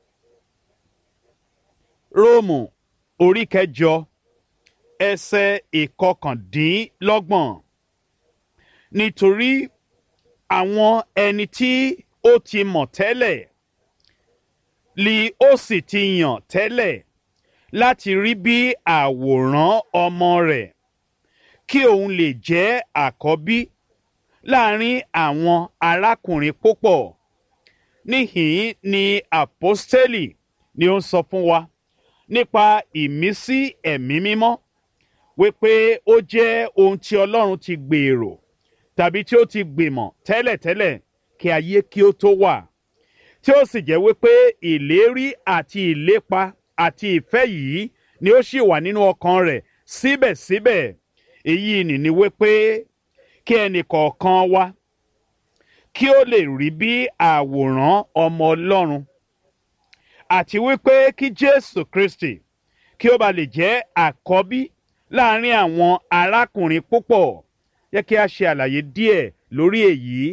róòmù orí kẹjọ ẹsẹ̀ ìkọkàndínlọ́gbọ̀n nítorí àwọn ẹni tí ó ti mọ̀ tẹ́lẹ̀ li ó sì ti yàn tẹ́lẹ̀ láti rí bí àwòrán ọmọ rẹ̀ kí òun lè jẹ́ àkọ́bí láàrin àwọn arákùnrin púpọ̀ níhìn ni àpọ́stélì ni ó ń sọ fún wa nípa ìmísí ẹ̀mí mímọ́ wípé ó jẹ́ ohun tí ọlọ́run ti gbèrò tàbí tí ó ti gbìmọ̀ tẹ́lẹ̀tẹ́lẹ̀ kí ayé kí ó tó wà tí ó sì jẹ́ wípé ìlérí àti ìlépa àti ìfẹ́ yìí ni ó sì wà nínú ọkàn rẹ̀ síbẹ̀síbẹ̀ èyí nìní wípé kí ẹnì kọ̀ọ̀kan wa kí ó lè rí bí àwòrán ọmọ ọlọ́run àti wípé kí jésù kristi kí ó ba lè jẹ́ àkọ́bí láàrin àwọn arákùnrin púpọ̀ yẹ kí a ṣe àlàyé díẹ̀ lórí èyí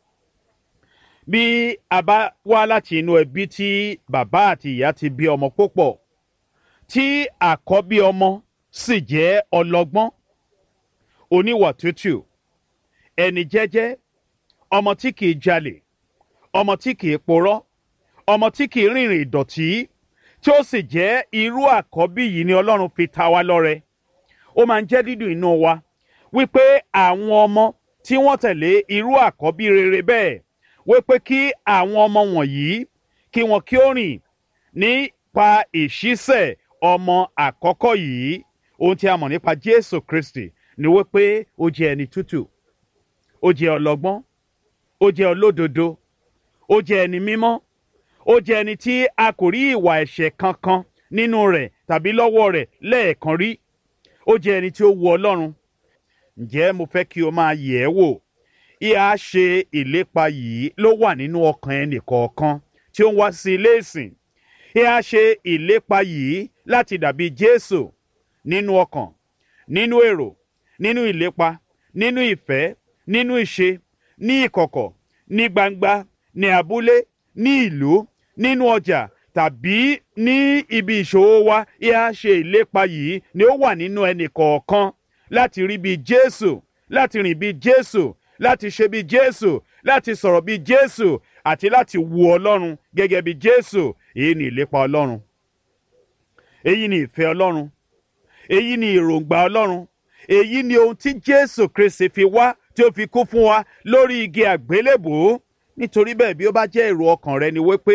bí a bá wá láti inú ẹbí tí bàbá àti ìyá ti bí ọmọ púpọ̀ tí àkọ́bí ọmọ sì jẹ́ ọlọ́gbọ́n oníwà tútù ẹni jẹ́jẹ́ ọmọ tí kìí jalè ọmọ tí kìí porọ́ ọmọ tí kìí rìnrìn ìdọ̀tí tí ó sì jẹ́ irú àkọ́bí yìí ni ọlọ́run fi ta wá lọ́rẹ ó máa ń jẹ́ dídùn inú wa wípé àwọn ọmọ tí wọ́n tẹ̀lé irú àkọ́bí rere bẹ́ẹ̀ wípé kí àwọn ọmọ wọ̀nyí kí wọn kí ó rìn nípa ìṣísẹ̀ ọmọ àkọ́kọ́ yìí ohun tí a mọ̀ nípa jésù kristi ni wípé ó jẹ́ ẹni tútù ó jẹ́ ọlọ́gbọ́n ó jẹ́ olódodo ó jẹ́ ẹni mímọ́ ó jẹ́ ẹni tí a kò rí ìwà ẹ̀ṣẹ̀ kankan nínú rẹ̀ tàbí lọ́wọ́ rẹ̀ lẹ́ẹ̀kan rí ó jẹ́ ẹni tí ó wu ọlọ́run ǹjẹ́ mo fẹ́ kí o máa yẹ̀ ẹ́ wò ìhà ṣe ìlépa yìí ló wà nínú ọkàn ẹnì kọ̀ọ̀kan tí ó ń wá sí ilé ìsìn ìhà ṣe ìlépa yìí láti dàbí jésù nínú ọkàn nínú èrò nínú ìlépa nínú ìfẹ́ nínú ìṣe ní ìkọ̀kọ̀ ní gbangba ní abúlé ní ìlú nínú ọjà tàbí ní ibi ìṣòwò wa ìhà ṣe ìlépa yìí ni ó wà nínú ẹnì kọ̀ọ̀kan láti rí bí jésù láti rìn bí jésù láti ṣe bí jésù láti sọ̀rọ̀ bí jésù àti láti wu ọlọ́run gẹ́gẹ́ bí jésù èyí ni ìlépa ọlọ́run èyí ni ìfẹ́ ọlọ́run èyí ni èròǹgbà ọlọ́run èyí ni ohun tí jésù kristi fi wá tí ó fi kú fún wa lórí igi àgbélébùú nítorí bẹ́ẹ̀ bí ó bá jẹ́ èrò ọkàn rẹ ni wípé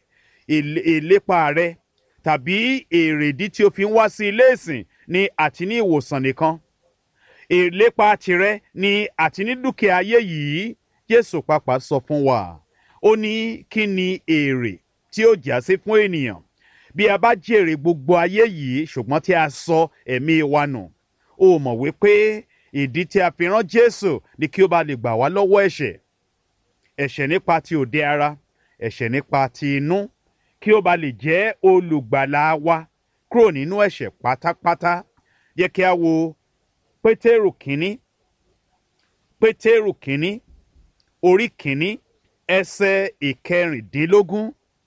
ìlépa rẹ tàbí èrèdí tí ó fi ń wá sí ilé ìsìn ni àti ní ìwòsàn nìkan ìlépa tirẹ̀ ni àti ní dúkìá ayé yìí jésù pàápàá sọ fún wa ó ní kí ni èrè tí ó já sí fún ènìyàn bí a bá jèrè gbogbo ayé yìí ṣùgbọ́n tí a sọ ẹ̀mí wa nù ó mọ̀ wípé ìdí tí a fi rán jésù ni kí ó bá lè gbà wá lọ́wọ́ ẹ̀ṣẹ̀ ẹ̀ṣẹ̀ nípa ti òde ara ẹ̀ṣẹ̀ nípa ti inú kí ó bá lè jẹ́ olùgbàlà wa kúrò nínú ẹ̀ṣẹ̀ pátápátá yẹ kí a wo pétérù kínní pétérù kínní orí kínní ẹsẹ̀ ìkẹrìndínlógún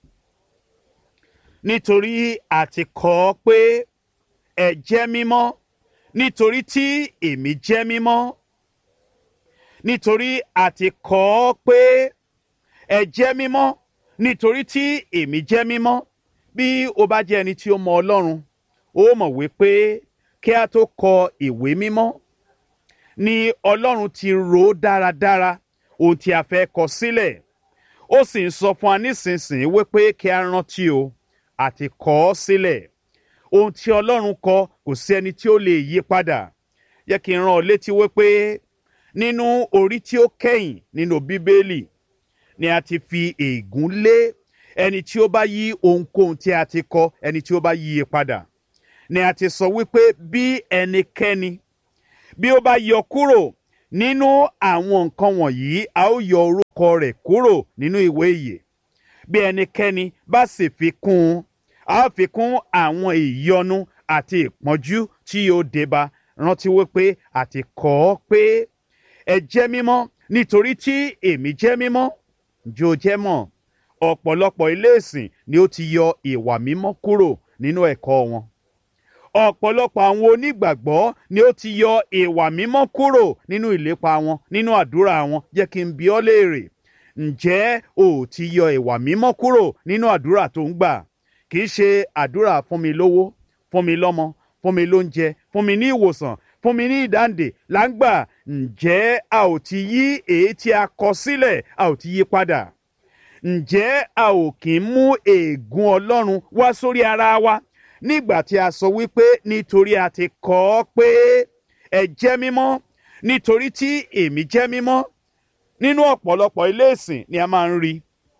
nítorí àti kọ́ ọ pé ẹ jẹ́ mímọ́ nítorí tí èmi jẹ́ mímọ́ nítorí àti kọ́ ọ pé ẹ jẹ́ mímọ́ nítorí tí èmi jẹ́ mímọ́ bí o bá jẹ́ ẹni tí ó mọ ọlọ́run ó mọ̀ wípé kí a tó kọ ìwé mímọ́ ni ọlọ́run ti rò ó dáradára ohun tí a fẹ́ kọ sílẹ̀ ó sì ń sọ fún wa nísinsìnyí wípé kí a rántí o àti kọ ọ́ sílẹ̀ ohun tí ọlọ́run kọ kò sí ẹni tí ó lè yí padà yẹ kí n rán ọ létí wípé nínú orí tí ó kẹ́yìn nínú bíbélì ni a ti fi ègún lé ẹni tí ó bá yí ohunkóhun tí a ti kọ ẹni tí ó bá yí i padà ni a ti sọ wípé bí ẹnikẹ́ni bí ó bá yọ kúrò nínú àwọn nǹkan wọ̀nyí a ó yọ orúkọ rẹ̀ kúrò nínú ìwé ìyè bí ẹnikẹ́ni bá sì fi kún un a ó fi kún àwọn ìyọnu àti ìpọ́njú tí yóò débá rántí wípé àti kọ́ ọ pé ẹ jẹ́ mímọ́ nítorí tí èmi jẹ́ mímọ́ jó jẹ́ mọ́ ọ̀pọ̀lọpọ̀ ilé ìsìn ni ó ti yọ ìwà mímọ́ kúrò nínú ẹ̀kọ́ wọn ọ̀pọ̀lọpọ̀ àwọn onígbàgbọ́ ni ó ti yọ ìwà mímọ́ kúrò nínú ìlépa wọn nínú àdúrà wọn jẹ́ kí n bi ọ́ léèrè ǹjẹ́ o ò ti yọ ìwà mímọ́ kúrò nínú àdúrà tó ń gbà kì í ṣe àdúrà fún mi lówó fún mi lọ́mọ fún mi lóúnjẹ fún mi ní ìwòsàn fún mi ní ìdáǹdè là ń gbà ǹjẹ́ a ò ti yí èyí tí a kọ sílẹ̀ a ò ti yí padà ǹjẹ́ a ò kì í mú ègún ọlọ́run wá sórí ara wa nígbà tí a sọ wípé nítorí a ti kọ́ ọ pé ẹ jẹ́ mímọ́ nítorí tí èmi jẹ́ mímọ́ nínú ọ̀pọ̀lọpọ̀ ilé ìsìn ni a máa ń rí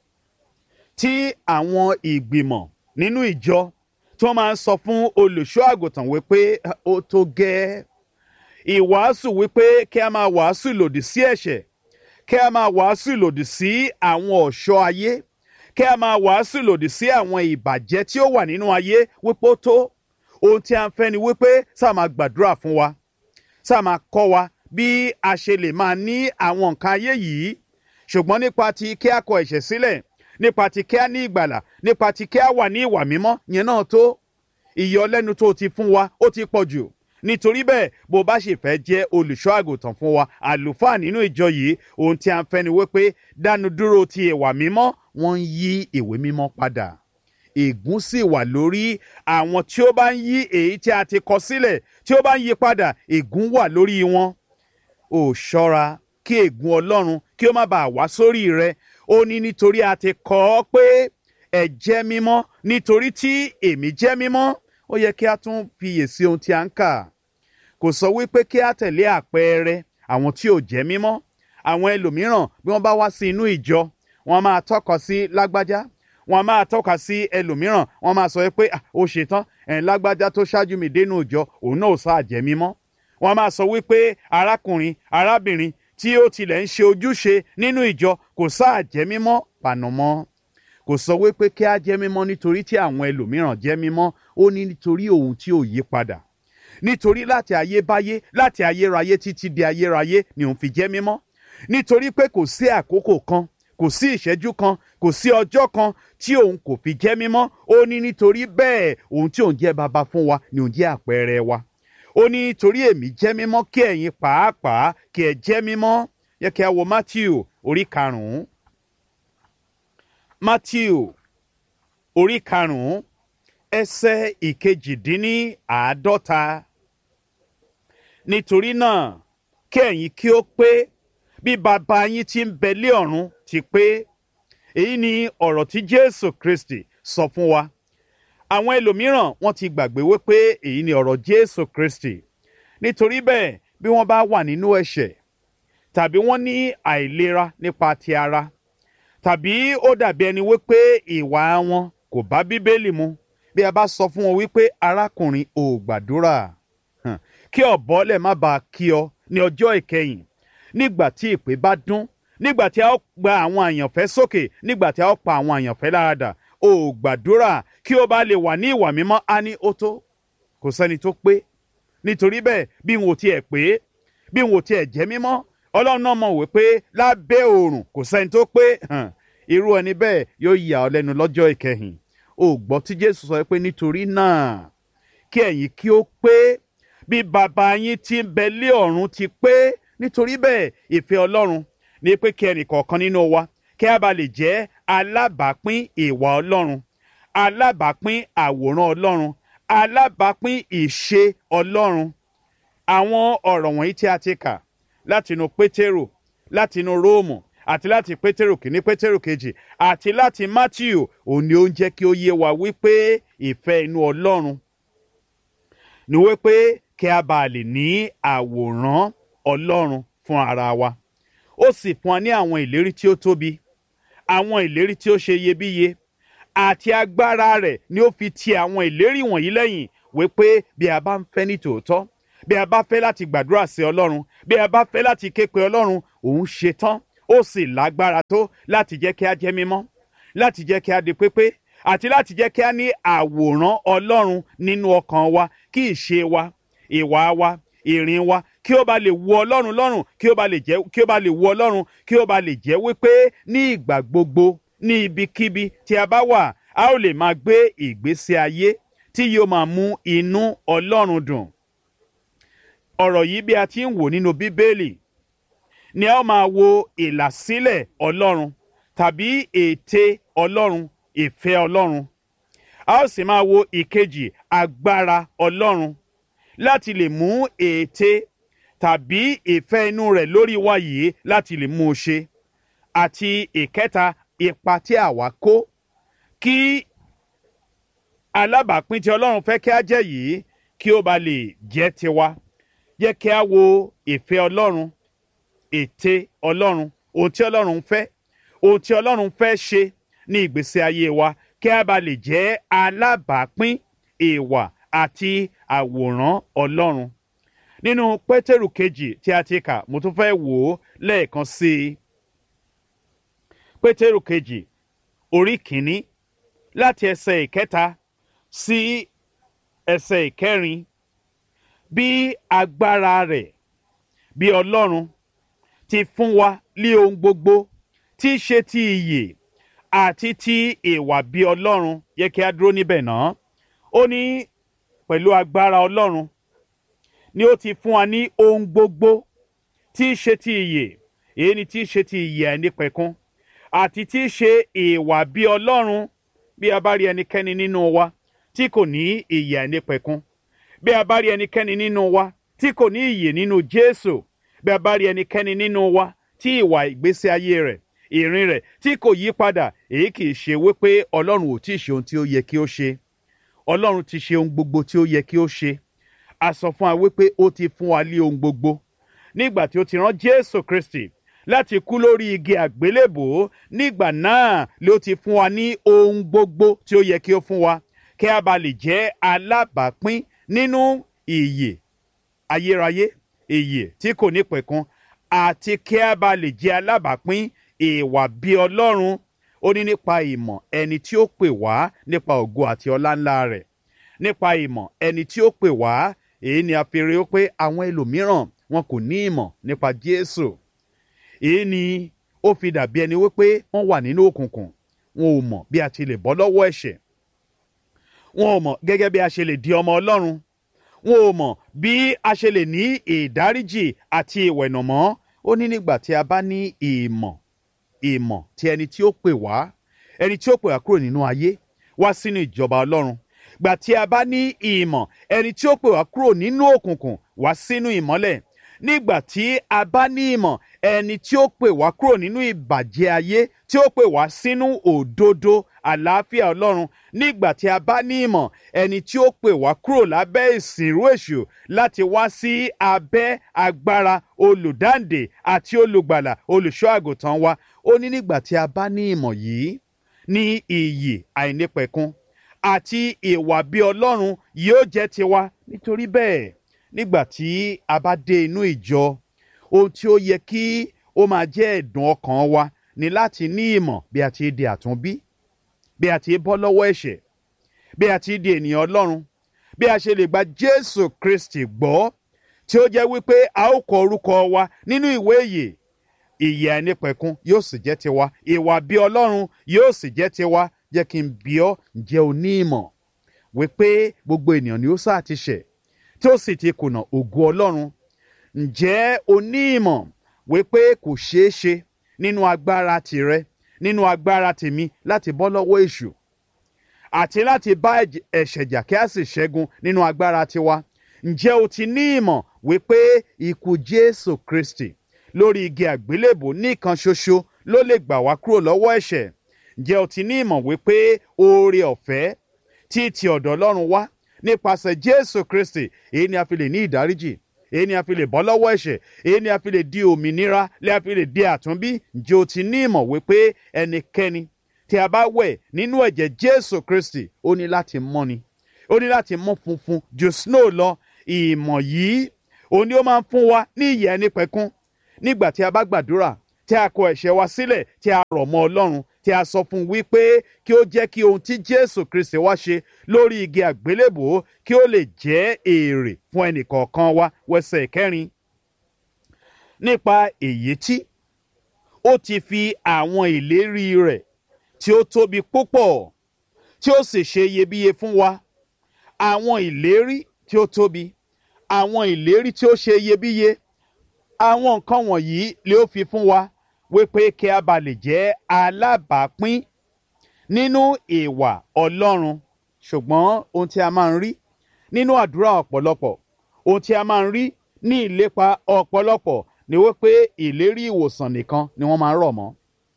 tí àwọn ìgbìmọ̀ nínú ìjọ tí wọ́n máa ń sọ fún olùṣọ́ àgùntàn wípé ó tó gẹ́ ìwàásù wípé kí a máa wàásù lòdì sí ẹ̀ṣẹ̀ kí a máa wàásù lòdì sí àwọn ọ̀ṣọ́ ayé kí a máa wàásù lòdì sí àwọn ìbàjẹ́ tí ó wà nínú ayé wípé ó tó ohun tí a ń fẹ́ ni wípé sáà máa gbàdúrà fún wa sáà máa kọ́ wa bí a ṣe lè máa ní àwọn nǹkan ayé yìí ṣùgbọ́n nípa ti kí a kọ ẹ̀ṣẹ̀ sílẹ̀ nípa ti kí a ní ìgbàlà nípa ti kí a wà ní ìwà mímọ́ yẹn náà tó ìyọlẹ́nu tó ti fún wa ó ti pọ̀ jù nítorí bẹ́ẹ̀ bó bá sì fẹ́ jẹ́ olùṣọ́ àgùntàn fún wa àlùfáà nínú ìjọ yìí ohun tí a ń fẹ́ ni wípé dánu dúró ti ìwà mímọ́ wọ́n ń yí ìwé mímọ́ padà ègún sì wà lórí àwọn tí ó bá ń yí èyí tí a ti kọ sílẹ̀ tí ó bá ń yí padà ègún wà lórí wọn ò ṣọ́ra kí ègún ọlọ́run kí ó má bàa wá sórí rẹ ó ní nítorí a ti kọ ọ́ pé ẹ jẹ́ mímọ́ nítorí tí èmi jẹ́ mímọ́ ó yẹ kí a tún fiyèsí ohun tí a ń kà kò sọ wípé kí a tẹ̀lé àpẹẹrẹ àwọn tí ò jẹ́ mímọ́ àwọn ẹlòmíràn bí wọ́n bá wá sí inú ìjọ wọ́n máa tọ́ka sí lágbájá wọ́n máa tọ́ka sí ẹlòmíràn wọ́n máa sọ pé ó ṣetán ẹ̀ lágbájá tó ṣáájú mi dénú ìjọ òun náà ò sáà jẹ́ mímọ́ wọ́n máa sọ wípé arákùnrin arábìnrin tí ó tilẹ̀ ń ṣe ojúṣe nínú ìjọ kò sáà jẹ́ mímọ́ pànàmọ́ kò sọ wípé kí a jẹ́ mímọ́ nítorí tí àwọn ẹlòmíràn jẹ́ mímọ́ ó ní nítorí òun tí ò yí padà nítorí láti ayébáyé láti ayérayé títí di ayérayé ni òun fi jẹ́ mímọ́ nítorí pé kò sí àkókò kan kò sí ìṣẹ́jú kan kò sí ọjọ́ kan tí òun kò fi jẹ́ mímọ́ ó ní nítorí bẹ́ẹ̀ òun tí òun jẹ́ baba fún wa ni òun jẹ́ àpẹẹrẹ wa ó ní nítorí èmi jẹ́ mímọ́ kí ẹ̀yin pàápàá kí ẹ jẹ́ mímọ́ yẹ kí a wo Matthew orí karùn-ún Matthew orí karùn-ún ẹsẹ̀ ìkejìdínníàádọ́ta nítorí náà kí ẹ̀yin kí ó pé bí bàbá yín tí ń bẹ lé ọ̀run ti pé èyí ni ọ̀rọ̀ tí Jésù Kristi sọ fún wa àwọn ẹlòmíràn wọ́n ti gbàgbé wípé èyí ni ọ̀rọ̀ Jésù Kristi nítorí bẹ́ẹ̀ bí wọ́n bá wà nínú ẹ̀ṣẹ̀ tàbí wọ́n ní àìlera nípa ti ara tàbí ó dàbí ẹni wípé ìwà wọn kò bá Bíbélì mu bí a bá sọ fún wọn wípé arákùnrin ò gbàdúrà kí ọ̀bọ lè má bàa kí ọ ní ọjọ́ ìkẹyìn nígbà tí ìpè bá dún nígbà tí a ó gba àwọn àyànfẹ́ sókè nígbà tí a ó pa àwọn àyànfẹ́ láradà ò gbàdúrà kí ó bá lè wà ní ìwà mímọ́ á ní ó tó kò sẹ́ni tó pé nítorí bẹ́ẹ̀ bí n ò tiẹ̀ pé bí n ò tiẹ̀ jẹ́ mímọ́ ọlọ́run náà mọ̀ wípé lábẹ́ oòrùn kò sẹ́ni tó pé irú ẹni bẹ́ẹ̀ yóò yà ọ́ lẹ́nu lọ́jọ́ ìkẹyìn ó gbọ́ tí Jésù sọ pé nítorí náà kí ẹ̀yin kí ó pé bí bàbá yín tí ń bẹ lé ọ̀run ti pé nítorí bẹ́ẹ̀ ìfẹ́ ọlọ́run ní pé kí ẹnì kọ̀ọ̀kan nínú wa kí a bá lè jẹ́ alábàápín ìwà ọlọ́run alábàápín àwòrán ọlọ́run alábàápín ìṣe ọlọ́run àwọn ọ̀rọ̀ wọ̀nyí tí a ti kà látinú pétérù látinú róòmù àti láti pétérù kìíní pétérù kejì àti láti mátíù òun ni ó ń jẹ́ kí ó yé wa wípé ìfẹ́ inú ọlọ́run ni wípé kí a bá lè ní àwòrán ọlọ́run fún ara wa ó sì fún wa ní àwọn ìlérí tí ó tóbi àwọn ìlérí tí ó ṣe iyebíye àti agbára rẹ̀ ni ó fi ti àwọn ìlérí wọ̀nyí lẹ́yìn wípé bí a bá ń fẹ́ ní tòótọ́ bí a bá fẹ́ láti gbàdúrà sí ọlọ́run bí a bá fẹ́ láti ké pe ọlọ́run òun ṣetán ó sì lágbára tó láti jẹ́ kí a jẹ́ mímọ́ láti jẹ́ kí a di pépé àti láti jẹ́ kí a ní àwòrán ọlọ́run nínú ọkàn wa kí ìṣe wa ìwà wa ìrìn wa kí ó ba lè wu ọlọ́run lọ́rùn kí ó ba lè jẹ́ kí ó ba lè wu ọlọ́run kí ó ba lè jẹ́ wípé ní ìgbà gbogbo ní ibikíbi tí a bá wà a ó lè máa gbé ìgbésí ayé tí yóò máa mú inú ọlọ́run dùn ọ̀rọ̀ yìí bí a ti ń wò nínú bíbélì ni a ó máa wo ìlàsílẹ̀ ọlọ́run tàbí ète ọlọ́run ìfẹ́ ọlọ́run a ó sì máa wo ìkejì agbára ọlọ́run láti lè mú ète tàbí ìfẹ́ inú rẹ̀ lórí wa yìí láti lè mú un ṣe àti ìkẹta ipa tí àwa kó kí alábàápín tí ọlọ́run fẹ́ kí a jẹ́ yìí kí ó ba lè jẹ́ tiwa jẹ́ kí a wo ìfẹ́ ọlọ́run ète ọlọ́run ohun tí ọlọ́run fẹ́ ohun tí ọlọ́run fẹ́ ṣe ní ìgbésí ayé wa kí a bá lè jẹ́ alábàápín ìwà àti àwòrán ọlọ́run. nínú pétérù kejì tí a ti kà mo tún fẹ́ wò ó lẹ́ẹ̀kan sí i. pétérù kejì orí kìíní láti ẹsẹ̀ ìkẹta sí ẹsẹ̀ ìkẹrin bí agbára rẹ̀ bí ọlọ́run ti fún wa lé ohun gbogbo tí í ṣe ti ìyè àti ti ìwà bí ọlọ́run yẹ kí a dúró níbẹ̀ náà ó ní pẹ̀lú agbára ọlọ́run ni ó ti fún wa ní ohun gbogbo tí í ṣe ti ìyè èyí ni tí í ṣe ti ìyè àìnípẹ̀kun àti tí í ṣe ìwà bí ọlọ́run bí a bá rí ẹnikẹ́ni nínú wa tí kò ní ìyè àìnípẹ̀kun bí a bá rí ẹnikẹ́ni nínú wa tí kò ní ìyè nínú jésù bí a bá rí ẹnikẹ́ni nínú wa tí ìwà ìgbésí ayé rẹ̀ ìrìn rẹ̀ tí kò yí padà èyí kì í ṣe wípé ọlọ́run ò tí ì ṣe ohun tí ó yẹ kí ó ṣe ọlọ́run ti ṣe ohun gbogbo tí ó yẹ kí ó ṣe a sọ fún wa wípé ó ti fún wa lé ohun gbogbo nígbà tí ó ti rán jésù kristi láti kú lórí igi àgbélébòó nígbà náà ló ti fún wa ní ohun gbogbo tí ó yẹ kí ó fún wa kí a bá lè jẹ́ alábàápín nínú ìyè ayérayé ìyè tí kò ní pẹ̀kun àti kí a bá lè jẹ́ alábàápín ìwà bí ọlọ́run ó ní nípa ìmọ̀ ẹni tí ó pè wá nípa ògo àti ọlá ńlá rẹ̀ nípa ìmọ̀ ẹni tí ó pè wá èyí ni a fi rí i pé àwọn ẹlòmíràn wọn kò ní ìmọ̀ nípa jésù èyí ni ó fi dàbí ẹni wípé wọ́n wà nínú òkùnkùn wọn ò mọ̀ bí a ti lè bọ́ lọ́wọ́ ẹ̀ṣẹ̀ wọn ò mọ̀ gẹ́gẹ́ bí a ṣe lè di ọmọ ọlọ́run wọn ò mọ̀ bí a ṣe lè ní ìdáríjì àti ìwẹ̀nàmọ́ ó ní nígbà tí a bá ní ìmọ̀ ìmọ̀ tí ẹni tí ó pè wá ẹni tí ó pè wá kúrò nínú ayé wá sínú ìjọba ọlọ́run gbà tí a bá ní ìmọ̀ ẹni tí ó pè wá kúrò nínú òkùnkùn wá sínú ìmọ́lẹ̀ nígbà tí a bá ní ìmọ̀ ẹni tí ó pè wá kúrò nínú ìbàjẹ́ ayé tí ó pè wá sínú òdodo àlàáfíà ọlọ́run nígbà tí a bá ní ìmọ̀ ẹni tí ó pè wá kúrò lábẹ́ ìsìnrú èṣù láti wá sí abẹ́ agbára olùdáǹdè àti olùgbàlà olùṣọ́ àgùntàn wa ó ní nígbà tí a bá ní ìmọ̀ yìí ní iyì àìnípẹ̀kun àti ìwà bí ọlọ́run yóò jẹ́ tiwa nítorí bẹ́ẹ̀ nígbà tí a bá dé inú ìjọ ohun tí ó yẹ kí ó máa jẹ́ ẹ̀dùn ọkàn wa ni láti ní ìmọ̀ bí a ti di àtúnbí bí a ti bọ́ lọ́wọ́ ẹ̀ṣẹ̀ bí a ti di ènìyàn ọlọ́run bí a ṣe lè gba jésù kristi gbọ́ tí ó jẹ́ wípé a ó kọ orúkọ wa nínú ìwé ìyè ìyè àìnípẹ̀kun yóò sì jẹ́ tiwa ìwà bí ọlọ́run yóò sì jẹ́ tiwa jẹ́ kí n bí ọ́ ǹjẹ́ o ní ìmọ̀ wípé gbogbo ènìyàn ni ó sáà ti ṣẹ̀ tí ó sì ti kùnà ògo ọlọ́run ǹjẹ́ o ní ìmọ̀ wípé kò ṣeé ṣe nínú agbára tìrẹ nínú agbára tèmi láti bọ́ lọ́wọ́ èṣù àti láti bá ẹ̀ṣẹ̀ jà kí a sì ṣẹ́gun nínú agbára tiwa ǹjẹ́ o ti ní ìmọ̀ wípé ikú jésù kristi lórí igi àgbélébò nìkan ṣoṣo ló lè gbà wá kúrò lọ́wọ́ ẹ̀ṣẹ̀ ǹjẹ́ o ti ní ìmọ̀ wípé oore ọ̀fẹ́ tí ti ọ̀dọ̀ ọlọ́run wá nípasẹ̀ jésù kristi èyí ni a fi lè ní ìdáríjì èyí ni a fi lè bọ́ lọ́wọ́ ẹ̀ṣẹ̀ èyí ni a fi lè di òmìnira lè a fi lè di àtúnbí ǹjẹ́ o ti ní ìmọ̀ wípé ẹnikẹ́ni tí a bá wẹ̀ nínú ẹ̀jẹ̀ jésù kristi ó ní láti mọ́ni ó ní láti mú funfun ju snow lọ ìmọ̀ yìí òun ni ó máa ń fún wa ní ìyè ẹni pẹ̀kún nígbà tí a bá gbàdúrà tí a kọ ẹ̀ṣẹ̀ wa sílẹ̀ tí a rọ̀ mọ́ ọlọ́run tí a sọ fún un wípé kí ó jẹ́ kí ohun tí jésù kristi wá ṣe lórí igi àgbélébòó kí ó lè jẹ́ èrè fún ẹnìkọ̀ọ̀kan wa wẹsẹ̀ kẹrin nípa èyí tí ó ti fi àwọn ìlérí rẹ̀ tí ó tóbi púpọ̀ tí ó sì ṣe iyebíye fún wa àwọn ìlérí tí ó tóbi àwọn ìlérí tí ó ṣe iyebíye àwọn nǹkan wọ̀nyí lè ó fi fún wa wípé kí a bá lè jẹ́ alábàápín nínú ìwà ọlọ́run ṣùgbọ́n ohun tí a máa ń rí nínú àdúrà ọ̀pọ̀lọpọ̀ ohun tí a máa ń rí ní ìlépa ọ̀pọ̀lọpọ̀ ni wípé ìlérí ìwòsàn nìkan ni wọ́n máa ń rọ̀ mọ́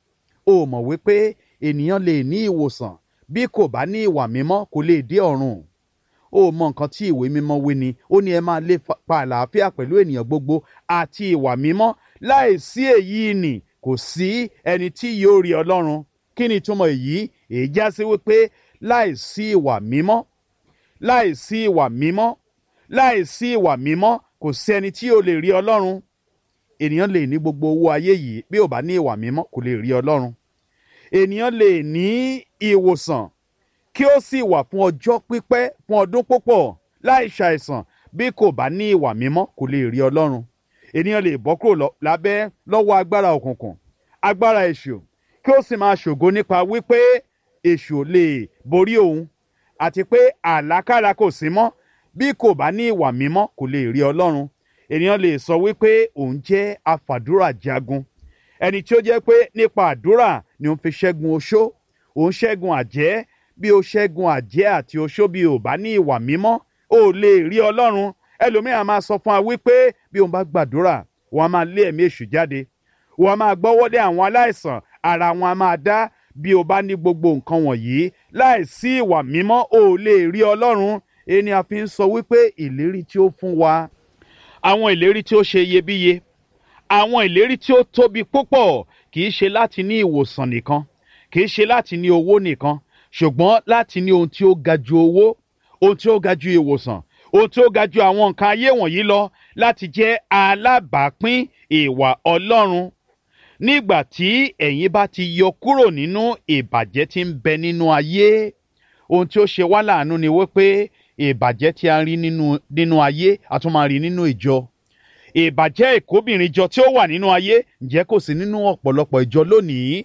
o mọ̀ wípé ènìyàn lè ní ìwòsàn bí kò bá ní ìwà mímọ́ kò lè dé ọ̀run ó mọ nǹkan tí ìwé mímọ́ wí ni ó ní ẹ máa lé pa àlàáfíà pẹ̀lú ènìyàn gbogbo àti ìwà mímọ́ láìsí èyí nì kò sí ẹni tí yóò rí ọlọ́run kí ni ìtumọ̀ èyí èyí já sí wípé láìsí ìwà mímọ́ láìsí ìwà mímọ́ láìsí ìwà mímọ́ kò sí ẹni tí yóò lè rí ọlọ́run ènìyàn lè ní gbogbo owó ayé yìí bí ò bá ní ìwà mímọ́ kò lè rí ọlọ́run ènìyàn lè ní ìwòsàn kí ó sì wà fún ọjọ́ pípẹ́ fún ọdún púpọ̀ láì ṣàìsàn bí kò bá ní ìwà mímọ́ kò lè rí ọlọ́run ènìyàn lè bọ́ kúrò lábẹ́ lọ́wọ́ agbára òkùnkùn agbára èṣù kí ó sì máa ṣògo nípa wípé èṣù ò lè borí òun àti pé àlákàlà kò sí mọ́ bí kò bá ní ìwà mímọ́ kò lè rí ọlọ́run ènìyàn lè sọ wípé òun jẹ́ afàdúrà jagun ẹni tí ó jẹ́ pé nípa àdúrà ni òun fi ṣẹ́gun oṣó òun ṣẹ́gun àjẹ́ bí o ṣẹ́gun àjẹ́ àti oṣó bí o bá ní ìwà mímọ́ o lè rí ọlọ́run ẹlòmíràn máa sọ fún wa wípé bí òun bá gbàdúrà wọn a máa lé ẹ̀mí èṣù jáde wọn a máa gbọ́wọ́lé àwọn aláìsàn ara wọn a máa dá bí o bá ní gbogbo nǹkan wọ̀nyí láìsí ìwà mímọ́ o lè rí ọlọ́run ẹni a fi ń sọ wípé ìlérí tí ó fún wa àwọn ìlérí tí ó ṣe iyebíye àwọn ìlérí tí ó tóbi púpọ̀ kì í ṣe láti ní ìwòsàn nìkan kì í ṣe láti ní owó nìkan ṣùgbọ́n láti ní ohun tí ó ga ju owó ohun tí ó ga ju ìwòsàn ohun tí ó ga ju àwọn nǹkan ayé wọ̀nyí lọ láti jẹ́ alábàápín ìwà ọlọ́run nígbà tí ẹ̀yin bá ti yọ kúrò nínú ìbàjẹ́ tí ń bẹ nínú ayé ohun tí ó ṣe wá láàánú ni wípé ìbàjẹ́ tí a rí nínú nínú ayé a tún máa rí nínú ìjọ ìbàjẹ́ ìkóbìnrin jọ tí ó wà nínú ayé ǹjẹ́ kò sí nínú ọ̀pọ̀lọpọ̀ ìjọ lónìí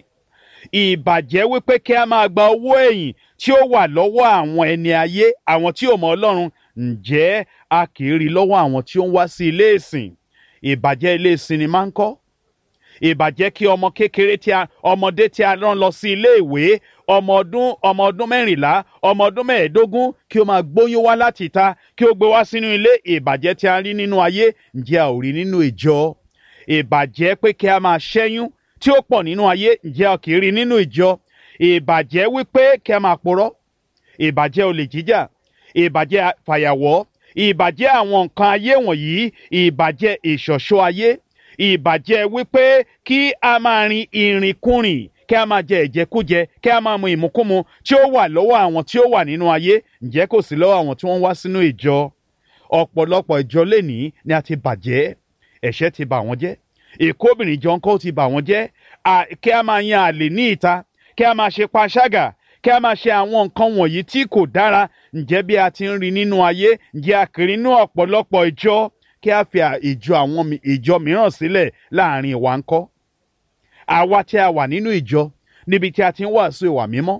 ìbàjẹ́ wípé kí a máa gba owó ẹ̀yìn tí ó wà lọ́wọ́ àwọn ẹni ayé àwọn tí ò mọ ọlọ́run ǹjẹ́ a kì í rí lọ́wọ́ àwọn tí ó ń wá sí ilé ìsìn ìbàjẹ́ ilé ìsìn ni máa ń kọ́ ìbàjẹ́ kí ọmọ kékeré tí a ọmọdé tí a rán lọ sí ilé ìwé ọmọ ọdún ọmọ ọdún mẹ́rìnlá ọmọ ọdún mẹ́ẹ̀ẹ́dógún kí ó máa gbóyún wá láti ìta kí ó gbé wá sínú ilé ìbàjẹ́ tí a rí nínú ayé ǹjẹ́ a ò rí nínú ìjọ ìbàjẹ́ pé kí a máa ṣẹ́yún tí ó pọ̀ nínú ayé ǹjẹ́ a kì í rí nínú ìjọ ìbàjẹ́ wípé kí a máa porọ́ ìbàjẹ́ olè jíjà ìbàjẹ́ fàyàwọ́ ìbàjẹ́ àwọn nǹkan ayé wọ̀nyí ìbàjẹ́ ìṣọ̀ṣọ́ ayé ìbàjẹ́ wípé kí a máa rin ìrìnkúrìn kí a máa jẹ ìjẹkújẹ kí a máa mu ìmukúmu tí ó wà lọ́wọ́ àwọn tí ó wà nínú ayé ǹjẹ́ kò sí lọ́wọ́ àwọn tí wọ́n wá sínú ìjọ ọ̀pọ̀lọpọ̀ ìjọ lénìí ni a ti bàjẹ́ ẹ̀ṣẹ̀ ti bà wọ́n jẹ́ ìkóbìnrin jọ ńkọ́ ti bà wọ́n jẹ́ kí a máa yan àlè ní ìta kí a máa ṣe panṣágà kí a máa ṣe àwọn nǹkan wọ̀nyí tí kò dára ǹjẹ́ bí a ti ń rí nínú ayé ǹjẹ́ a kiri nínú ọ̀pọ̀lọpọ̀ ìjọ kí a fi ìjọ àwọn ìjọ mìíràn sílẹ̀ láàrin ìwà ńkọ́ àwa tí a wà nínú ìjọ níbi tí a ti ń wàásù ìwà mímọ́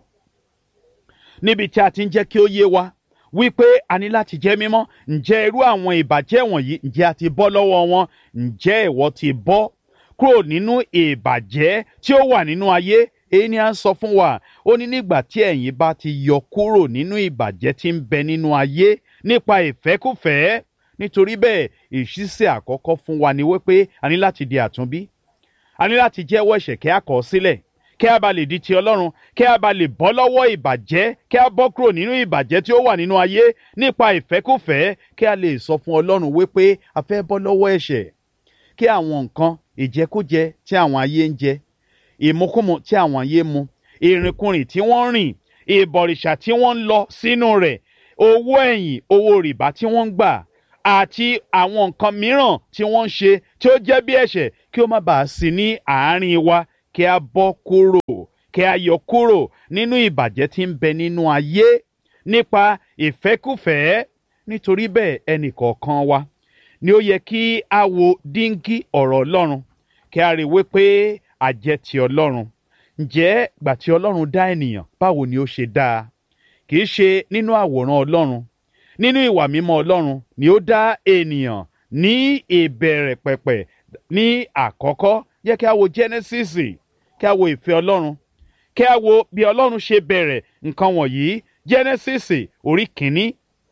níbi tí a ti ń jẹ́ kí ó yé wa wípé a ní láti jẹ́ mímọ́ ǹjẹ́ irú àwọn ìbàjẹ́ wọ̀nyí ǹjẹ́ a ti bọ́ lọ́wọ́ wọn ǹjẹ́ ìwọ ti bọ́ kúrò nínú ìbàjẹ́ tí ó wà nínú ayé èyí ni a ń sọ fún wa ó ní nígbà tí ẹ̀yin bá ti yọ kúrò nínú ìbàjẹ́ tí ń bẹ nínú ayé nípa ìfẹ́kùfẹ́ nítorí bẹ́ẹ̀ ìṣísẹ̀ àkọ́kọ́ fún wa ni wípé a ní láti di àtúnbí a ní láti jẹ́wọ́ ẹ̀ṣẹ̀ kí a kọ̀ ọ́ sílẹ̀ kí a bá lè di ti ọlọ́run kí a bá lè bọ́ lọ́wọ́ ìbàjẹ́ kí a bọ́ kúrò nínú ìbàjẹ́ tí ó wà nínú ayé nípa ìfẹ́kùfẹ́ kí a lè sọ fún ọlọ́run wípé a fẹ́ bọ́ lọ́wọ́ ẹ̀ṣẹ̀ kí àwọn nǹkan ìjẹkújẹ tí àwọn ayé ń jẹ ìmukúmu tí àwọn ayé mu ìrìnkúrìn tí wọ́n rìn ìbọ̀rìṣà tí wọ́n ń lọ sínú rẹ̀ owó ẹ̀yìn owó rìbá tí wọ́n ń gbà àti àwọn nǹkan mìíràn tí wọ́n ń ṣe tí ó jẹ́ bí ẹ̀ṣẹ̀ kí ó má bàa sí ní àárín wa kí a bọ́ kúrò kí a yọ kúrò nínú ìbàjẹ́ tí ń bẹ nínú ayé nípa ìfẹ́kùfẹ́ nítorí bẹ́ẹ̀ ẹnì kọ̀ọ̀kan wa ni ó yẹ kí a wo díngí ọ̀rọ̀ ọlọ́run kí a rí i wípé a jẹ́ ti ọlọ́run ǹjẹ́ gbà tí ọlọ́run dá ènìyàn báwo ni ó ṣe dáa kì í ṣe nínú àwòrán ọlọ́run nínú ìwà mímọ́ ọlọ́run ni ó dá ènìyàn ní ìbẹ̀rẹ̀ pẹ̀pẹ̀ ní àkọ́kọ́ yẹ kí a wo Genesis kí a wo ìfẹ́ ọlọ́run kí a wo bí ọlọ́run ṣe bẹ̀rẹ̀ nǹkan wọ̀nyí Genesis orí kìíní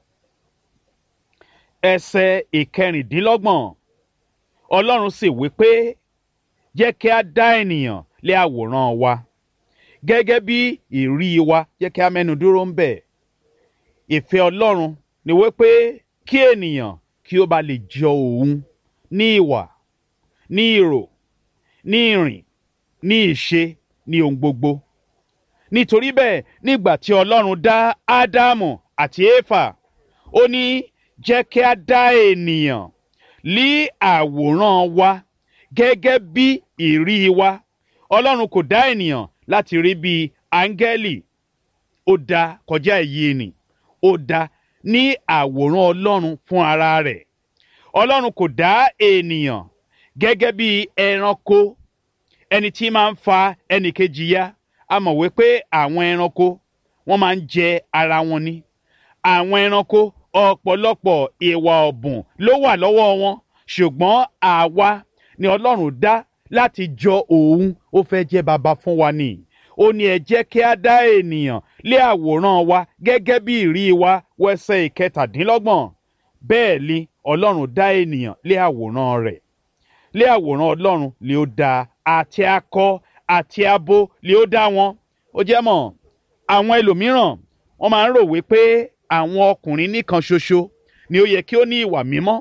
ẹsẹ̀ ìkẹrìndínlọ́gbọ̀n ọlọ́run sì wí pé jẹ́ kí a dá ènìyàn lé àwòrán wa gẹ́gẹ́ bí ìrí wa jẹ́ kí a mẹ́nu dúró ń bẹ̀ ìfẹ́ ọlọ́run ni wípé kí ènìyàn kí ó bá lè jọ òun ní ìwà ní ìrò ní ìrìn ní ìṣe ní ohun gbogbo nítorí bẹ́ẹ̀ nígbà tí ọlọ́run dá ádámù àti éfà ó ní jẹ́ kí a dá ènìyàn lí àwòrán wa gẹ́gẹ́ bí ìrí wa ọlọ́run kò dá ènìyàn láti rí bí áńgẹ́lì ó dá kọjá èyí ni ó dá ní àwòrán ọlọ́run fún ara rẹ̀ ọlọ́run kò dá ènìyàn gẹ́gẹ́ bí ẹranko ẹni tí máa ń fa ẹnìkejì ya a mọ̀ wípé àwọn ẹranko wọ́n máa ń jẹ ara wọn ni àwọn ẹranko ọ̀pọ̀lọpọ̀ ìwà ọ̀bùn ló wà lọ́wọ́ wọn ṣùgbọ́n àwa ni ọlọ́run dá láti jọ òun ó fẹ́ jẹ́ baba fún wa ni ó ní ẹ jẹ́ kí a dá ènìyàn lé àwòrán wa gẹ́gẹ́ bí ìrí wa wẹsẹ̀ ìkẹtàdínlọ́gbọ̀n bẹ́ẹ̀ ni ọlọ́run dá ènìyàn lé àwòrán rẹ̀ lé àwòrán ọlọ́run lè ó dá àti akọ àti abo lè ó dá wọn ó jẹ́ mọ̀ àwọn ẹlòmíràn wọ́n máa ń rò wípé àwọn ọkùnrin nìkan ṣoṣo ni ó yẹ kí ó ní ìwà mímọ́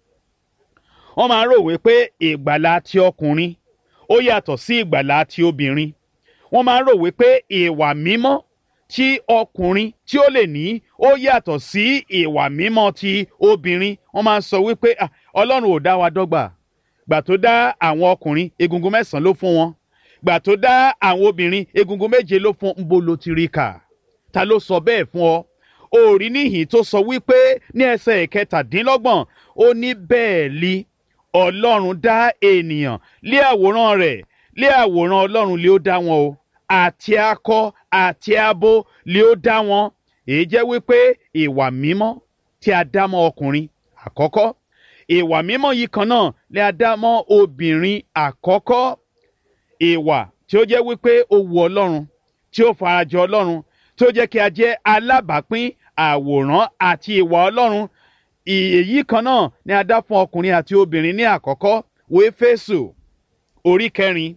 wọ́n máa ń rò wípé ìgbàlà ti ọkùnrin ó yàtọ̀ sí ìgbàlà ti obìnrin wọ́n máa ń rò wípé ìwà mímọ́ tí ọkùnrin tí ó lè ní ó yàtọ̀ sí ìwà mímọ́ ti obìnrin wọ́n máa ń sọ wípé "Ah, ọlọ́run ò dá wa dọ́gba gbà tó dá àwọn ọkùnrin egungun mẹ́sàn-án ló fún wọn gbà tó dá àwọn obìnrin egungun méje ló fún nbo ló ti rí kà ta ló sọ bẹ́ẹ̀ fún ọ òòrí níhìn tó sọ wípé ní ẹsẹ̀ ìkẹtàdínlọ́gbọ̀n ó ní bẹ́ẹ̀ li ọlọ́run dá ènìyàn lé àwòrán rẹ̀ lé àwòrán ọlọ́run lé ó dá wọn o àti akọ àti abo lé ó dá wọn èyí jẹ́ wípé ìwà mímọ́ tí a dá mọ́ ọkùnrin àkọ́kọ́ ìwà mímọ́ yìí kan náà lé a dá mọ́ obìnrin àkọ́kọ́ ìwà tí ó jẹ́ wípé ó wu ọlọ́run tí ó farajọ ọlọ́run tí ó jẹ́ kí a jẹ́ alábàápín àwòrán àti ìwà ọlọ́run èyí kan náà ni a dá fún ọkùnrin àti obìnrin ní àkọ́kọ́ wo Éfésù orí kẹrin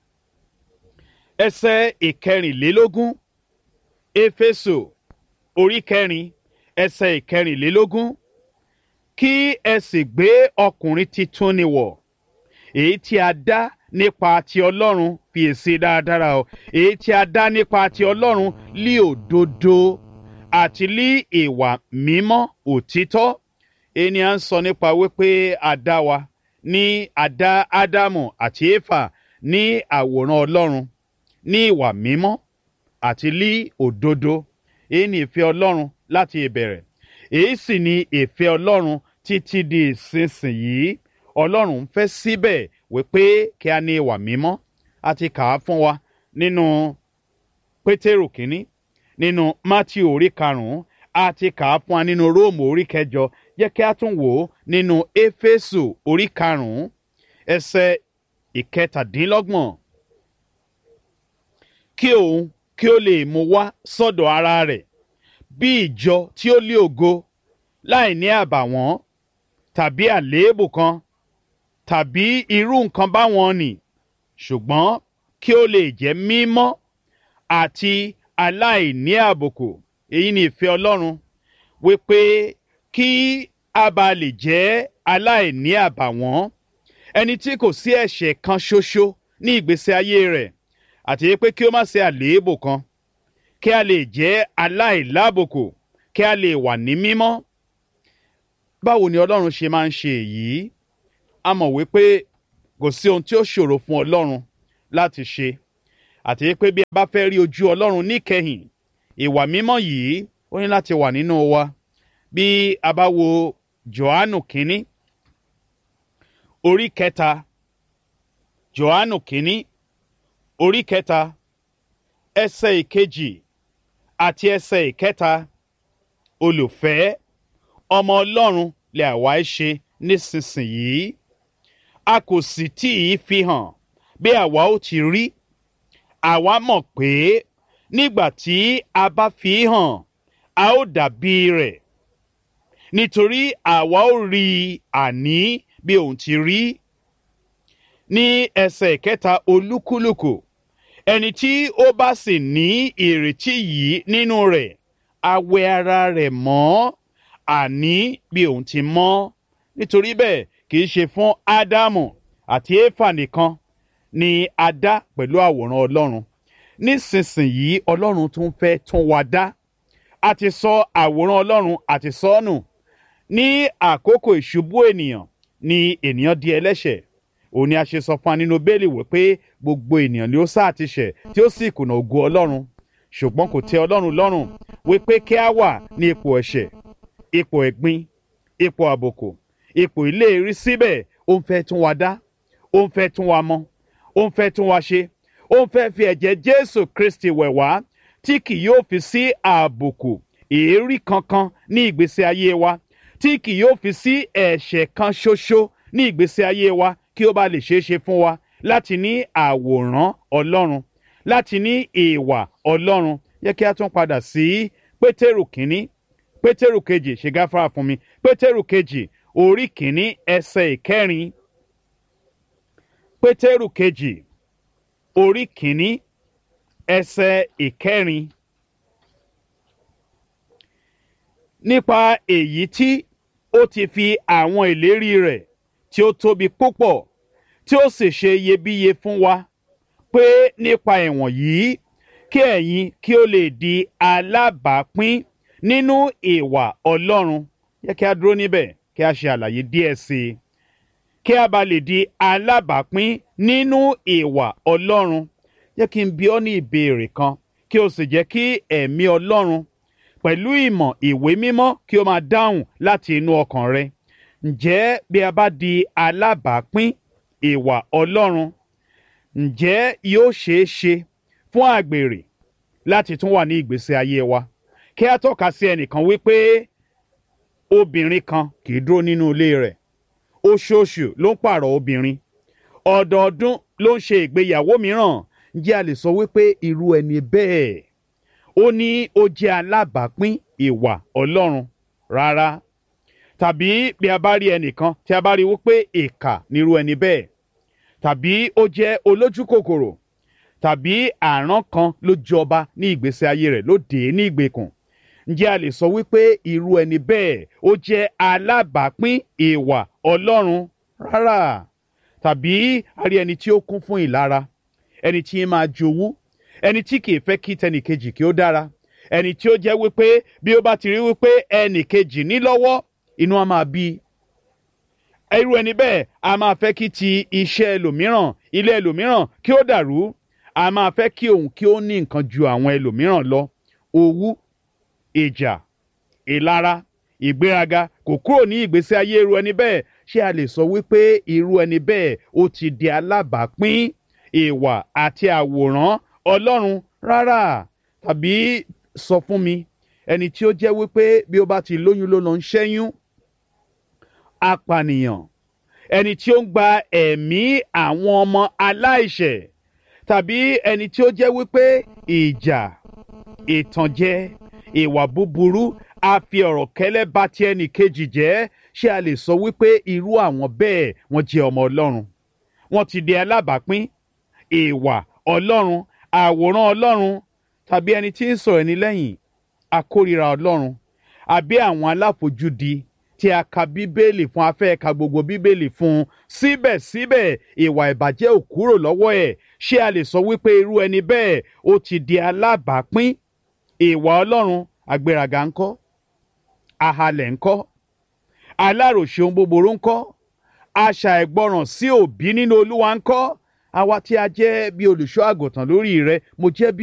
ẹsẹ̀ ìkẹrìnlélógún Éfésù orí kẹrin ẹsẹ̀ ìkẹrìnlélógún kí ẹ sì gbé ọkùnrin titun ni wọ̀ èyí tí a dá nípa ti Ọlọ́run fi èsì dáradára o èyí tí a dá nípa ti Ọlọ́run lí òdodo àti lí ìwà mímọ́ òtítọ́ ènìyàn ń sọ nípa wípé a dá wa ní a dá Ádámù àti Éfà ní àwòrán Ọlọ́run ní ìwà mímọ́ àti lí òdodo èyí ni ìfẹ́ Ọlọ́run láti ìbẹ̀rẹ̀ èyí sì ni ìfẹ́ Ọlọ́run títí di ìsinsìnyí Ọlọ́run ń fẹ́ síbẹ̀ wípé kí a ní ìwà mímọ́ a ti kà á fún wa nínú Pétérù kínní nínú Mátíù orí karùn-ún a ti kà á fún wa nínú Róòmù orí kẹjọ jẹ́ kí a tún wò ó nínú Éfésù orí karùn-ún ẹsẹ̀ ìkẹtàdínlọ́gbọ̀n kí òun kí ó lè mú wá sọ́dọ̀ ara rẹ̀ bí ìjọ tí ó lé ògo láì ní àbàwọ́n tàbí àléébù kan tàbí irú nǹkan báwọn nì ṣùgbọ́n kí ó lè jẹ́ mímọ́ àti aláìní àbùkù èyí ni ìfẹ́ Ọlọ́run wípé kí a bá lè jẹ́ aláìní àbàwọ́n ẹni tí kò sí ẹ̀ṣẹ̀ kan ṣoṣo ní ìgbésí ayé rẹ̀ àti pé kí ó má ṣe àléébù kan kí a lè jẹ́ aláìlábùkù kí a lè wà ní mímọ́ báwo ni ọlọ́run ṣe máa ń ṣe èyí a mọ̀ wípé kò sí ohun tí ó ṣòro fún ọlọ́run láti ṣe àti pé bí a bá fẹ́ rí ojú ọlọ́run níkẹyìn ìwà mímọ́ yìí ó ní láti wà nínú wa bí a bá wo johannu kínní orí kẹta johannu kínní orí kẹta ẹsẹ̀ ìkejì àti ẹsẹ̀ ìkẹta olùfẹ́ ọmọ ọlọ́run lè àwa ẹ ṣe nísinsìnyí a kò sì tí ì fi hàn bí àwa ó ti rí àwa mọ̀ pé nígbà tí a bá fi hàn a ó dàbí rẹ̀ nítorí àwa ó rí i àní bí òun ti rí ní ẹsẹ̀ kẹta olúkúlùkù ẹni tí ó bá sì ní ìrètí yìí nínú rẹ̀ á wẹ ara rẹ̀ mọ́ àní bí òun ti mọ́ nítorí bẹ́ẹ̀ kì í ṣe fún ádámù àti éfà nìkan ni a dá pẹ̀lú àwòrán ọlọ́run nísinsìnyí ọlọ́run tún fẹ́ tún wa dá a ti sọ àwòrán ọlọ́run àti sọ́nù ní àkókò ìṣubú ènìyàn ni ènìyàn di ẹlẹ́ṣẹ̀ òun ni a ṣe sọ fún wa nínú bẹ́ẹ̀lì wípé gbogbo ènìyàn ni ó sáà ti ṣẹ̀ tí ó sì kùnà ògo ọlọ́run ṣùgbọ́n kò tẹ́ ọlọ́run lọ́rùn wípé kí a wà ní ipò ẹ̀ṣẹ̀ ipò ẹ̀gbin ipò àbùkù ipò ìlérí síbẹ̀ ó ń fẹ́ tún wa dá ó ń fẹ́ tún wa mọ́ ó ń fẹ́ tún wa ṣe ó ń fẹ́ fi ẹ̀jẹ̀ jésù kristi wẹ̀ wá tí kì yóò fi sí àbùkù èérí kankan ní ìgbésí ayé wa tí kì yóò fi sí ẹ̀ṣẹ̀ kan ṣoṣo ní ìgbésí ayé wa kí ó bá lè ṣeé ṣe fún wa láti ní àwòrán ọlọ́run láti ní ìwà ọlọ́run yẹ kí a tún padà sí pétérù kínní pétérù kejì ṣe gáfárà fún mi pétérù kejì orí kínní ẹsẹ̀ ìkẹrin pétérù kejì orí kínní ẹsẹ̀ ìkẹrin nípa èyí tí ó ti fi àwọn ìlérí rẹ̀ tí ó tóbi púpọ̀ tí ó sì ṣe iyebíye fún wa pé nípa ẹ̀wọ̀n yìí kí ẹ̀yin kí ó lè di alábàápín nínú ìwà ọlọ́run yẹ kí a dúró níbẹ̀ kí a ṣe àlàyé díẹ̀ sí i kí a bá lè di alábàápín nínú ìwà ọlọ́run yẹ kí n bi ọ́ ní ìbéèrè kan kí o sì jẹ́ kí ẹ̀mí ọlọ́run pẹ̀lú ìmọ̀ ìwé mímọ́ kí o máa dáhùn láti inú ọkàn rẹ ǹjẹ́ bí a bá di alábàápín ìwà ọlọ́run ǹjẹ́ yóò ṣeé ṣe fún àgbèrè láti tún wà ní ìgbésí ayé wa kí a tọ́ka sí ẹnìkan wípé obìnrin kan kì í dúró nínú ilé rẹ̀ oṣooṣù ló ń pààrọ̀ obìnrin ọdọọdún ló ń ṣe ìgbéyàwó mìíràn ǹjẹ́ a lè sọ wípé irú ẹni bẹ́ẹ̀ ó ní ó jẹ́ alábàápín ìwà ọlọ́run rárá tàbí bí a bá rí ẹnìkan tí a bá rí wípé ìkà nírú ẹni bẹ́ẹ̀ tàbí ó jẹ́ olójú kòkòrò tàbí àrán kan ló jọba ní ìgbésí ayé rẹ̀ ló dé ní ìgbèkùn ǹjẹ́ a lè sọ wípé irú ẹni bẹ́ẹ̀ ó jẹ́ alábàápín ìwà ọlọ́run rárá tàbí a rí ẹni tí ó kún fún ìlara ẹni tí ń máa jowú ẹni tí kì í fẹ́ kí tẹnìkejì kí ó dára ẹni tí ó jẹ́ wípé bí ó bá ti rí wípé ẹnìkejì ní lọ́wọ́ inú á máa bí irú ẹni bẹ́ẹ̀ a máa fẹ́ kí ti iṣẹ́ ẹlòmíràn ilé ẹlòmíràn kí ó dàrú a máa fẹ́ kí òun kí ó ní nǹkan ju àwọn ẹlòmíràn lọ owú ìjà ìlara ìgbéraga kò kúrò ní ìgbésí ayé irú ẹni bẹ́ẹ̀ ṣé a lè sọ wípé irú ẹni bẹ́ẹ̀ ó ti di alábàápín ìwà àti àwòrán ọlọ́run rárá tàbí sọ fún mi ẹni tí ó jẹ́ wípé bí ó bá ti lóyún ló lọ ń ṣẹ́yún apànìyàn ẹni tí ó ń gba ẹ̀mí àwọn ọmọ aláìṣẹ̀ tàbí ẹni tí ó jẹ́ wípé ìjà ìtànjẹ ìwà búburú a fi ọ̀rọ̀ kẹ́lẹ́ bá ti ẹnì kejì jẹ́ ṣé a lè sọ wípé irú àwọn bẹ́ẹ̀ wọ́n jẹ́ ọmọ ọlọ́run wọ́n ti di alábàápín ìwà ọlọ́run àwòrán ọlọ́run tàbí ẹni tí ń sọ̀rọ̀ ẹni lẹ́yìn akórira ọlọ́run àbí àwọn aláfojúdi tí a ka bíbélì fún afẹ́ ka gbogbo bíbélì fún síbẹ̀síbẹ̀ ìwà ìbàjẹ́ ò kúrò lọ́wọ́ ẹ̀ ṣé a lè sọ wípé irú ẹni bẹ́ẹ̀ ó ti di alábàápín ìwà ọlọ́run àgbéraga ńkọ́ ahalẹ̀ ńkọ́ aláròṣe ohun búburú ńkọ́ aṣà ẹ̀gbọràn sí òbí nínú olúwa ńkọ́ àwa tí a jẹ́ bí olùṣọ́ àgùntàn lórí rẹ mo jẹ́ bí